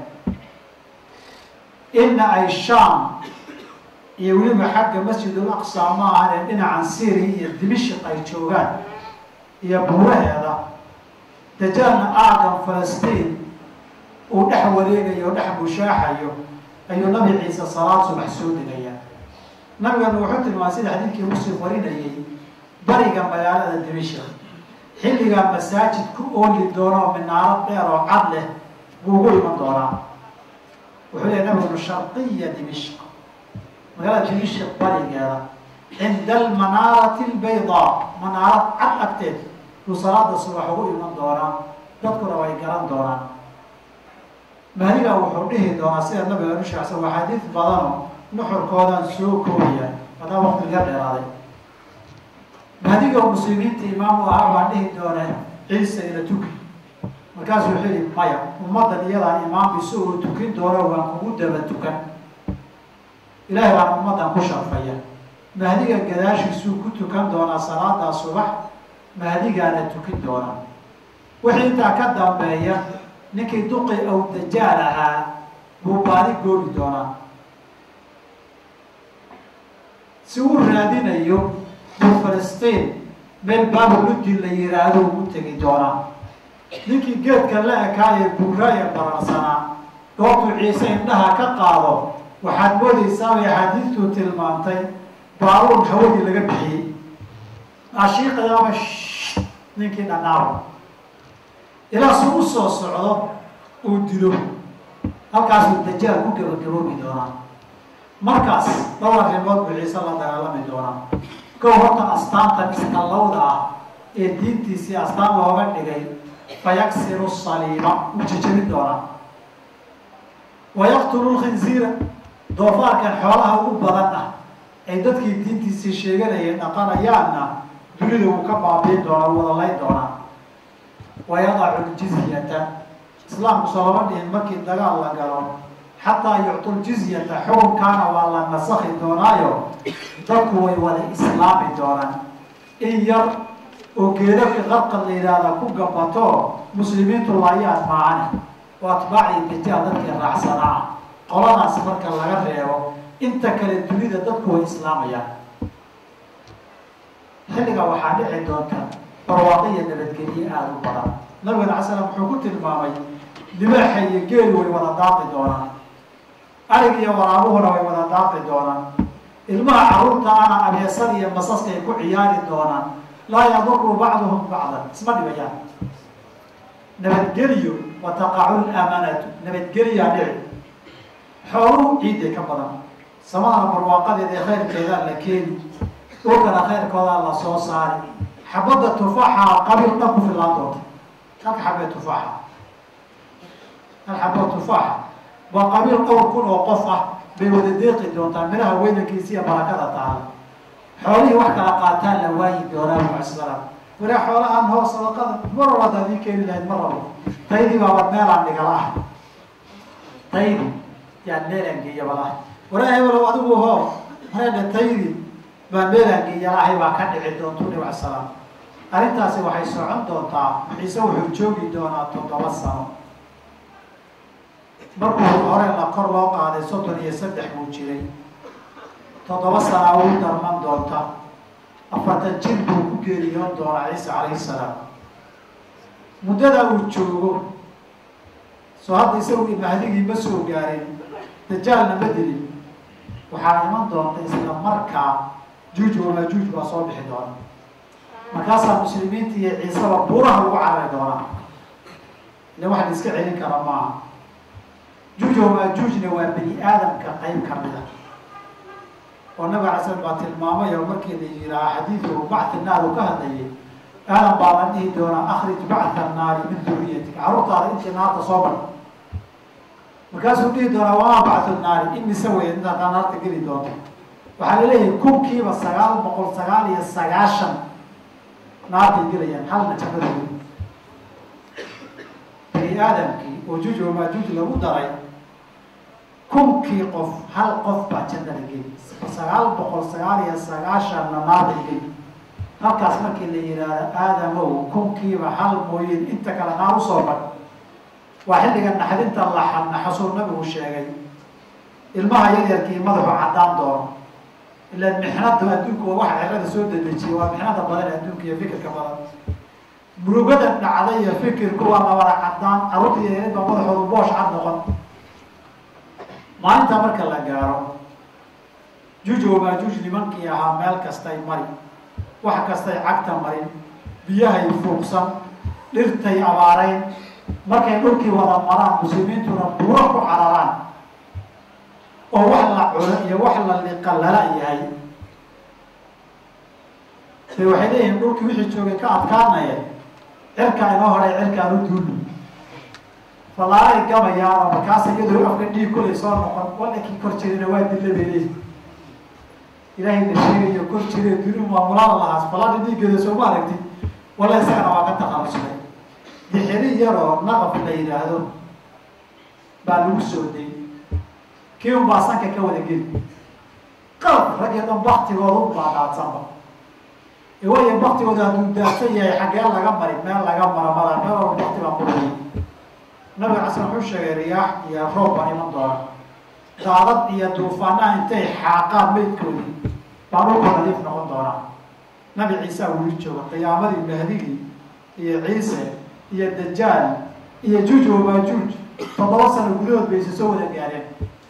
ina ay shaam iyo weliba xagga masjidul aqsa ma ahane dhinacan syria iyo dimishik ay joogaan iyo buuraheeda dajaalna aagan falastiin uu dhex wareegayo o dhex bushaaxayo ayuu nabi ciise salaad subax soo degaya nabigana wuxuu tilmaamay sida xadiidkii muslim warinayay bariga magaalada dimishik xilligaa masaajid ku ooli doonoo minaarad dheer oo cad leh buu ugu iman doonaa wuxuu lehay nabigunu sharqiya dimishk magaalada dimishik barigeeda cinda almanaarati albaydaa manaarad cad agteed buu salaada subax ugu iman doonaa dadkuna way garan doonaan mahdigaa wuxuu dhihi doonaa sida nabiga nu sheegsan waa xadiid badano nuxurkoodaan soo koobaya hadaa waqtiga dheeraaday mahdiga muslimiinta imaamu ahaa baa dhihi doona ciise ila tuki markaasuu wuxuu yihi maya ummaddan iyadaa imaam isagoo tukin doono waan kugu daba tukan ilaahay baan ummaddan ku sharfaya mahdiga gadaashiisuu ku tukan doonaa salaadaa subax mahdigaana tukin doona wixii intaa ka dambeeya ninkii duqi aw dajaal ahaa buu baadi goobi doonaa si uu raadinayo buu falastiin meel baabuludin la yiraahdo ugu tegi doonaa ninkii geedka la ekaayee buuraaye bararsanaa goobtuu ciise indhaha ka qaado waxaad moodeysaa bay axaadiistuu tilmaantay baaruun hawadii laga bixiyey ashiiqayaaba ninkii dhanaabo ilaa su u soo socdo uu dilo halkaasuu dajaal ku gabagaboobi doonaa markaas dhowr arrimood buu ciise la dagaalami doonaa kow horta astaantan iskallawda ah ee diintiisii astaan looga dhigay fayaksiru saliiba uu jejebin doonaa wayaqtulu lkhinziira doofaarkan xoolaha ugu badan ah ay dadkii diintiisii sheeganayeen dhaqanayaanna dunida wuu ka baabiin doonaa wuu wadalayn doonaa wayadacu ljizyata islaamku soo lama dhihin markii dagaal la galo xataa yuctu ljizyata xukunkaana waa la nasakhi doonaayo dadku way wada islaami doonaan in yar oo geedaka qarqad la yidhaahda ku gabato muslimiintu laayaan maacani oo atbaacii dajaal dadkii raacsanaa qoladaas marka laga reebo inta kale dunida dadku way islaamayaan xilliga waxaa dhici doonta barwaaqo iyo nabadgelye aada u badan nabigana ala slam wuxuu ku tilmaamay libaaxa iyo geelu way wada daaqi doonaan arig iyo waraabuhuna way wada daaqi doonaan ilmaha carruurta ana abeesada iyo masaska ay ku ciyaari doonaan laa yaduru bacduhum bacdan isma dhibayaan nabadgeliyo wa taqacu lamanatu nabadgeliyaa dhici xooluhu ciidday ka badan samadana barwaaqadeeda ee khayrkeedaa la keeni dhulkana khayrkoodaa la soo saari xabadda tufaaxa qabiil dhan ku fillaan doonta halka xabee tufaaxa alxabo tufaax waa qabiil dhowr kun oo qof ah bay wada deeqi doontaa midhaha weynankiisa iyo barakada taala xoolihii wax kala qaataan la waayi doonaa mucsalaam walaa xoolahaan hoo sadaqada mar walbaad adii keeni lahayd mar rabo taydii baaba meelaan dhigala ah taydi yaan meelaan geeyabalahay walaa hebelo adigu hoo mareedhe taydii baa meelaan geeyalahay baa ka dhici doontu nabi casalaam arrintaasi waxay socon doontaa ciise wuxuu joogi doonaa toddoba sano markuu hore la kor loo qaaday soddon iyo saddex buu jiray toddoba sanaa uu darman doonta afartan jir buu ku geeriyoon doonaa ciise calayhi salaam muddada uu joogo soo hadda isagu mahdigii ma soo gaarin dajaalna ma dilin waxaa iman doonta isla markaa juuj wamaajuuj baa soo bixi doona markaasaa muslimiinta iyo ciiseba buuraha lagu carari doonaa ile wax la iska celin kara maaha juuj wamaajuujna waa bani aadamka qayb kamida oo nabig alay slam baa tilmaamay oo markii la yiraa xadiidu bacthi naar uu ka hadlayay aadan baa la dhihi doonaa akrij bactha naari min duriyatik carruurtaada intii naarta soo bar markaasuu dhihi doonaa wamaa bacthu naari imise wey intaad naarta geli doonto waxaa laleeyahay kunkiiba sagaal boqol sagaal iyo sagaashan naartay gelayaan halna jannadooda bani aadamkii oo juuj wamaajuuj lagu daray kunkii qof hal qof baa jannada geli sagaal boqol sagaal iyo sagaashanna naartay geli halkaas markii la yidhaahdo aadamow kunkiiba hal mooyin inta kale naar usoo bad waa xilliga naxdinta laxan naxasuu nabigu sheegay ilmaha yaryarkii madaxu caddaan doono ilaan mixnada adduunka waa waxa cirada soo dedejiyay waa mixnada badan adduunka iyo fikirka badan murugada dhacday iyo fikirku waa labada caddaan carruurta yaryarad baa madaxoodu boosh cad noqon maalinta marka la gaaro juuj wamaajuuj nimankii ahaa meel kastay mari wax kastay cagta marin biyahay fuuqsan dhirtay abaarayn markay dhulkii wada maraan muslimiintuna buuro ku cararaan oo wax la cuno iyo wax la liqa lala yahay de waxay leeyihiin dhulkii wixii joogay ka adkaanaya cirkaa inoo horay cirkaan u duuli falaaray gabayaan oo markaas iyadoo afka dhiig kulay soo noqon walankii kor jirina waa dilla bay leeyihi ilaahay la sheegayo kor jire duni maamulaada lahaas falaada dhiiggeeda sooma aragti walla isagana waa ka taqaluslay dixiri yaroo naqaf la yidhaahdo baa lagu soo day kii un baa sanka ka wada geli qalab raggii dhan baktigooda u baadaadsanba waayo baktigooda hadduu daadsan yahay xaggee laga mari meel laga mara mada meel walba bakti baa qurayay nabiga caslan wuxuu sheegay riyaax iyo roob baa iman doona daadad iyo duufaanaha intay xaaqaan meydkoodii baa dhulka nadiif noqon doonaa nabi ciise weli jooga qiyaamadii mahdigii iyo ciise iyo dajaal iyo juuj wamaajuuj toddoba sano gudahood bay isa soo wada gaareen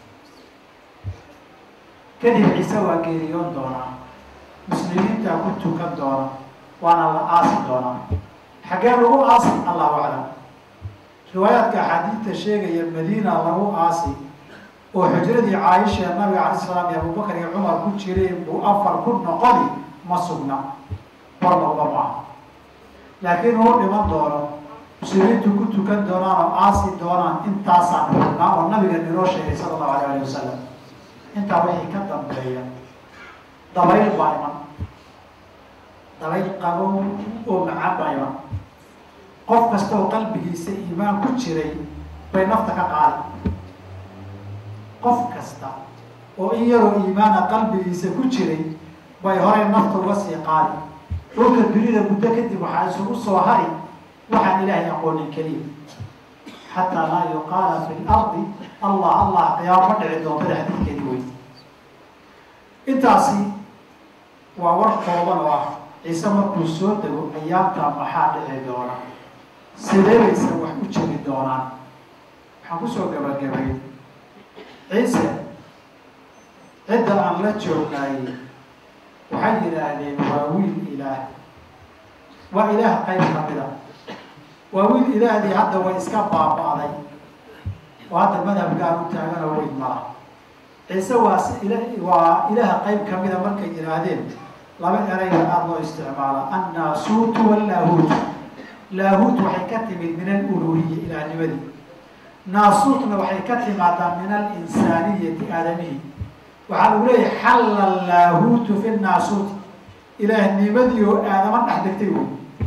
kadib ciise waa geeriyoon doonaa muslimiintaa ku tukan doona waana la aasi doonaa xaggee lagu aasi allahu aclam riwaayaadka axaadiidta sheegaya madiina lagu aasi oo xujradii caaisha nabiga alay salaam iyo abubakar iyo cumar ku jireen buu afar ku noqoni ma sugna war looga maaha laakiin uu dhiman doono muslimiintu ku tukan doonaan oo aasi doonaan intaasaan xugnaa oo nabiga inoo sheegay sala allahu alayh ali wasalam intaa wixii ka dambeeya dabayl baa iman dabayl qabow oo macaan baa iman qof kasta oo qalbigiisa iimaan ku jiray bay nafta ka qaadi qof kasta oo in yaroo iimaana qalbigiisa ku jiray bay horey nafta uga sii qaadi dhulka dunida muddo kadib waxaa isugu soo hari waxaan ilaahay aqoonin keliya xataa laa yuqaala fi lardi allah allah qiyaamo ma dhici doontada xadiidkeedi wey intaasi waa war kooban oo ah ciise markuu soo dego ayaamtaa maxaa dhici doona sidee bayse wax u jegi doonaan waxaan kusoo gabagabay ciise cidda aan la joognaayey waxay yidhaahdeen waa wiil ilaah waa ilaah qayb kamida waa wiil ilaahdii hadda way iska baaba'day oo hadda madhabkaan u taagan oo weyn mala ciise waa si il waa ilaaha qayb kamida markay yidhaahdeen laba erayga aada loo isticmaala annaasuutu wallaahuut laahuut waxay ka timid min aluluhiya ilaahnimadii naasuutna waxay ka timaadaa min alinsaaniyati aadamihi waxaa lagu leeyahay xalla laahuutu fi naasuuti ilaahnimadii oo aadama dhex degtay wey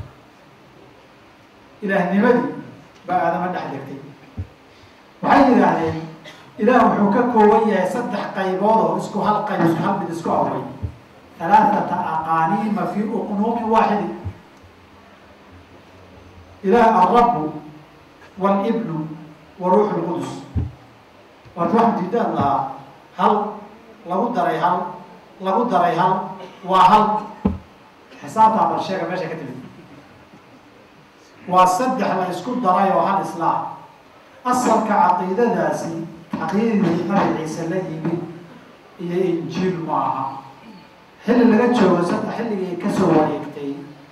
ilaahnimadii baa aadama dhex degtay waxay yidhaahdeen ilaah wuxuu ka kooban yahay saddex qaybood oo isku hal qayb isku hal mid isku awray halaathata aqaaniima fi uqnuumin waaxidi ilaah alrabu walibnu wa ruuxu lqudus waata wax diidaan lahaa hal lagu daray hal lagu daray hal waa hal xisaabtaa bal sheega meesha ka timid waa saddex la isku daray oo hal islaam asalka caqiidadaasi caqiidadii nabi ciise la yimid iyo injiil ma aha xilli laga joogo saddex xilligii kasoo wareegtay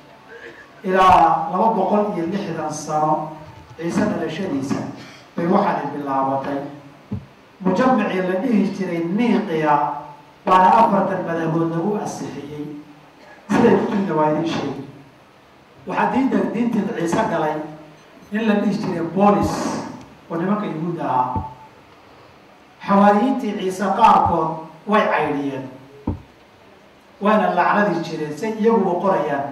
ilaa laba boqol iyo lixdan sano ciise dhalashadiisa bay waxaanay bilaabatay mujamacii la dhihi jiray niiqiya baana afartan madabood lagu asixiyey siday kutubna waa idin sheegi waxaa diinta diinteed ciise galay in la dhihi jiray boolis oo nimanka yuhuudda ahaa xawaariyiintii ciise qaarkood way caydhiyeen wayna lacnadi jireen say iyaguba qorayaan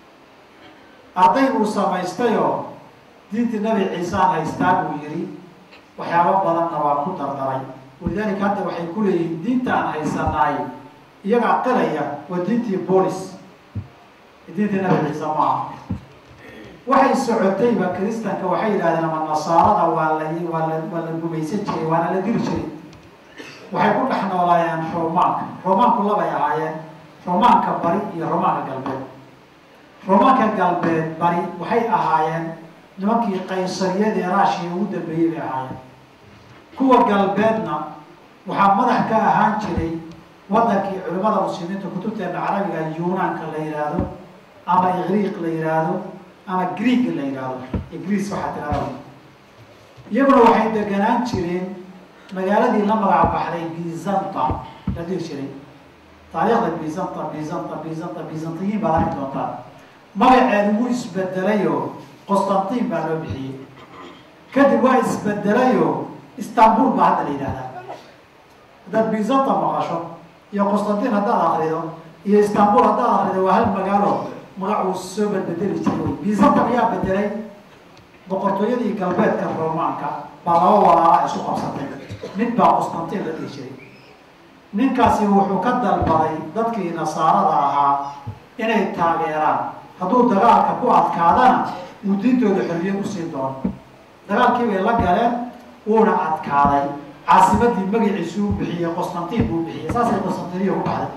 arday buu samaystayoo diintii nabi ciisaan haystaa buu yidhi waxyaabo badanna waa ku dardaray walidaalika hadda waxay ku leeyihiin diinta aan haysanaay iyagaa qiraya waa diintii boolis diintii nabi ciise maaha waxay socotayba kristanka waxay yidhahdeen ama nasaarada waa la waa la waa la gumaysan jiray waana la diri jiray waxay ku dhex noolaayeen romaanka romaanku labay ahaayeen romaanka bari iyo romaanka galbeed romaanka galbeed bari waxay ahaayeen nimankii qaysariyadii raashiya ugu dambeeyey bay ahaayeen kuwa galbeedna waxaa madax ka ahaan jiray wadankii culimmada muslimiinta kutubteena carabiga yunaanka la yidhaahdo ama igriiq la yidhaahdo ama greeg la yidhaahdo ingriis waxaa tirahda iyaguna waxay deganaan jireen magaaladii la magac baxday bizanta la dhihi jiray taariikhda bizanta bizanta bizanta bizantiyiin baad arki doontaan magaceedu wuu isbedelayoo qostantiin baa loo bixiyey kadib waa isbedelayoo istanbul baa hadda la yidhahdaa haddaad bizanta maqasho iyo qostantiin haddaad akrido iyo istanbul haddaad akrido waa hal magaalo magac uu soo bedbedeli jiray wy bizanta ayaa bedelay boqortooyadii galbeedka romaanka baa laba walaala isu qabsatay mid baa qostantiin la dhihi jiray ninkaasi wuxuu ka dalbaday dadkii nasaarada ahaa inay taageeraan hadduu dagaalka ku adkaadana uu diintooda xorriyad usii doono dagaalkii bay la galeen wuuna adkaaday caasimadii magaciisu u bixiyey qostantiin buu bixiyey saasay qostantiniya ku baxday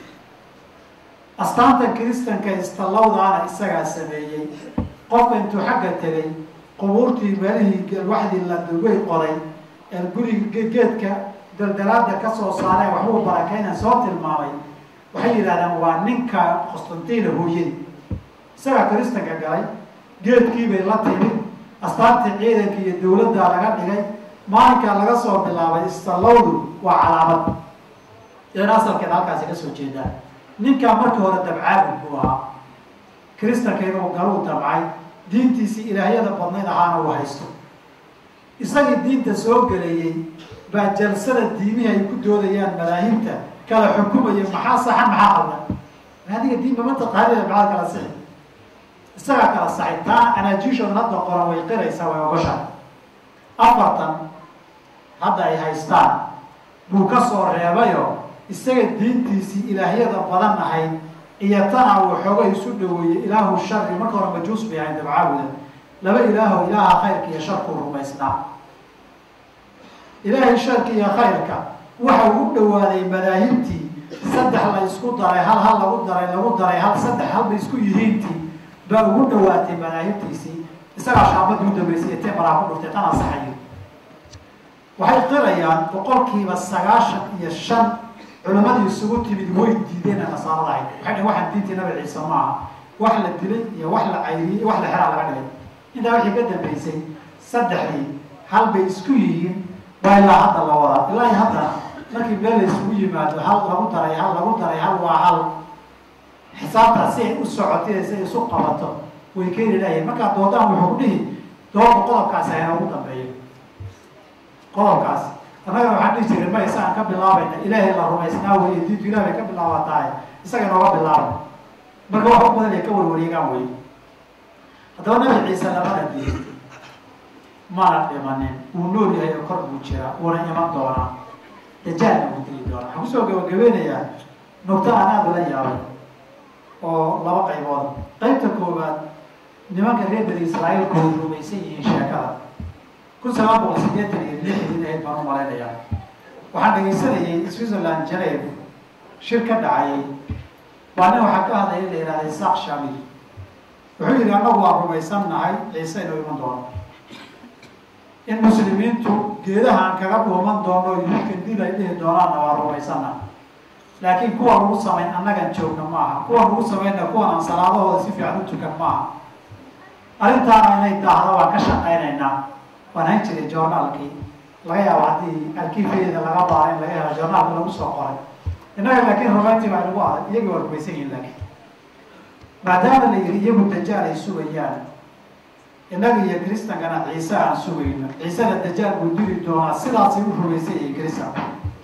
astaanta kiristanka istallawdaana isagaa sameeyey qofka intuu xagga tegay qubuurtii meelihii alwaxdii la dugay qoray ee guriga geedka daldalaada ka soo saaree waxbuu barakeyna soo tilmaamay waxay yidhahdeen waa ninka qostantiina hooyadii isagaa kiristanka galay geedkii bay la timid astaantii ciidanka iyo dawladdaa laga dhigay maalinkaa laga soo bilaabay istallawdu waa calaamad idan asalkeeda halkaasi ka soo jeedaa ninkaa markii hore dabcaabud buu ahaa kiristanka inuu galuu dabcay diintiisii ilaahyada badnayd ahaana uu haysto isagii diinta soo geleeyey baa jalsada diimihii ay ku doodayaan madaahibta kala xukumaya maxaa saxan maxaa qaldan adiga diinba ma taqaanida maxaad kala sixi isagaa kala saxay taana anaajiishoodan hadda qoran way qiraysaa way ogoshaa afartan hadda ay haystaan buu ka soo reebayo isaga diintiisii ilaahyada badan ahayd iyo tana uu xoogay isu dhaweeyey ilaahu shari marka hore majuus bay ahayd dabcaabuda laba ilaaho ilaaha khayrka iyo sharkuu rumaysnaa ilaahay sharka iyo khayrka waxa uu u dhawaaday madaahibtii saddex la isku daray hal hal lagu daray lagu daray hal saddex halba isku yihiintii baa ugu dhawaatay madaahibtiisii isagaa shaabadii u dambeysay tee maraa ku dhuftay tan ansaxayo waxay qirayaan boqolkiiba sagaashan iyo shan culimadii isugu timid way diideen nasaarada ahayd waxay dhn waxaan diintii nabi ciise maaha wax la dilay iyo wax la cayriyey iyo wax la xeraa laga dhigay intaa wixii ka dambeysay saddexdii hal bay isku yihiin waa ilaa hadda la wadaa ilaa haddana markii meel la isugu yimaado hal lagu daray hal lagu daray hal waa hal xisaabtaas si ay u socotay si ay isu qabato way keeni lahayen markaa doodaan wuxuu ku dhihi doodka qodobkaasi hayna ugu dambeeyo qodobkaas annagana waxaan dhihi jiray ma isagaan ka bilaabayna ilaahay la rumaysnaa wey diintu ilah bay ka bilaabantahay isaga inooga bilaabay marka wax u badan ay ka warwareegaan wey haddaba nabi ciise lamana diin mana dhimanin wuu nool yahay oo kor buu jiraa wuuna iman doonaa dajaalna wuu dili doonaa waxaan kusoo gabagabeynayaa nugto aan aada ula yaabay oo laba qaybood qaybta koowaad nimanka reer bani israa'iil kooda rumaysan yihiin sheekada kun sagaal boqol sideetan iyo lixdii ahayd baan u malaynayaa waxaan dhegaysanayay switzerland geneve shir ka dhacayay baa nin waxaa ka hadlaya la yihahda isaaq shamil wuxuu yihi annagu waan rumaysan nahay ciise inuu iman doono in muslimiintu geedaha aan kaga dhuuman doono yuudkan dil ay dhihi doonaanna waa rumaysannaha laakiin kuwa lagu samayn annagan joogna maaha kuwa lagu samayna kuwan aan salaadahooda si fiican u tukan maaha arrintaana inay daahda waan ka shaqaynaynaa waan hayn jiray journaalkii laga yaabo haddii arkiifeeda laga baara in laga helo journaalka lagu soo qoray innaga laakiin rumayntii baa nagu adag iyagii waa rumaysan yihin laakiin maadaama la yihi iyagu dajaal ay sugayaan innaga iyo kristankana ciise aan sugayno ciisena dajaal buu diri doonaa sidaasay u rumaysan yihiin kristanka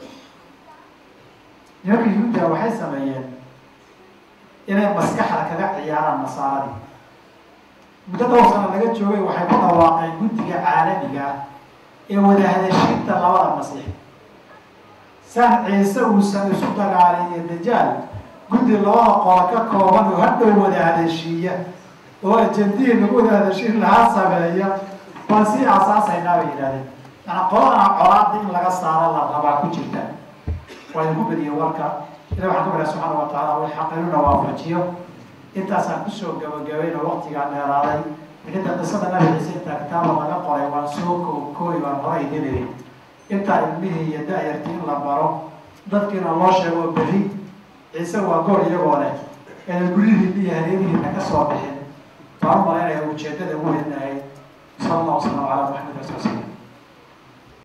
nimanka yuhuudda waxay sameeyeen inay maskaxda kaga ciyaaraan nasaaradii muddo dhowr sana laga joogay waxay ku dhawaaqeen guddiga caalamiga ah ee wadahadashiinta labada masiix saan ciise uusan isu dagaalin iyo dajaal guddi labada qola ka kooban oo hadhow wadahadashiiya oo ajandihii lagu wadahadashiin lahaa sameeya baan sii aasaasaynaa bay yidhahdeen yaani qoladana colaada in laga saaro la rabaa ku jirta waa idinku badiye warka ilah waxaan ka barya subxaana wa tacaala way xaqinuna waafajiyo intaasaan kusoo gabagabayno waktigaa dheeraaday inta qisada nabi ciise intaa kitaaba laga qoray waan soo kookooy waan horay helay intaa ilmihii iyo da-yartii in la baro dadkiina loo sheego berri ciise waa goor iyagoo leh eena guryihiina iyo hareerihiina ka soo bixin baan u malaynaya ujeedada ugu weyn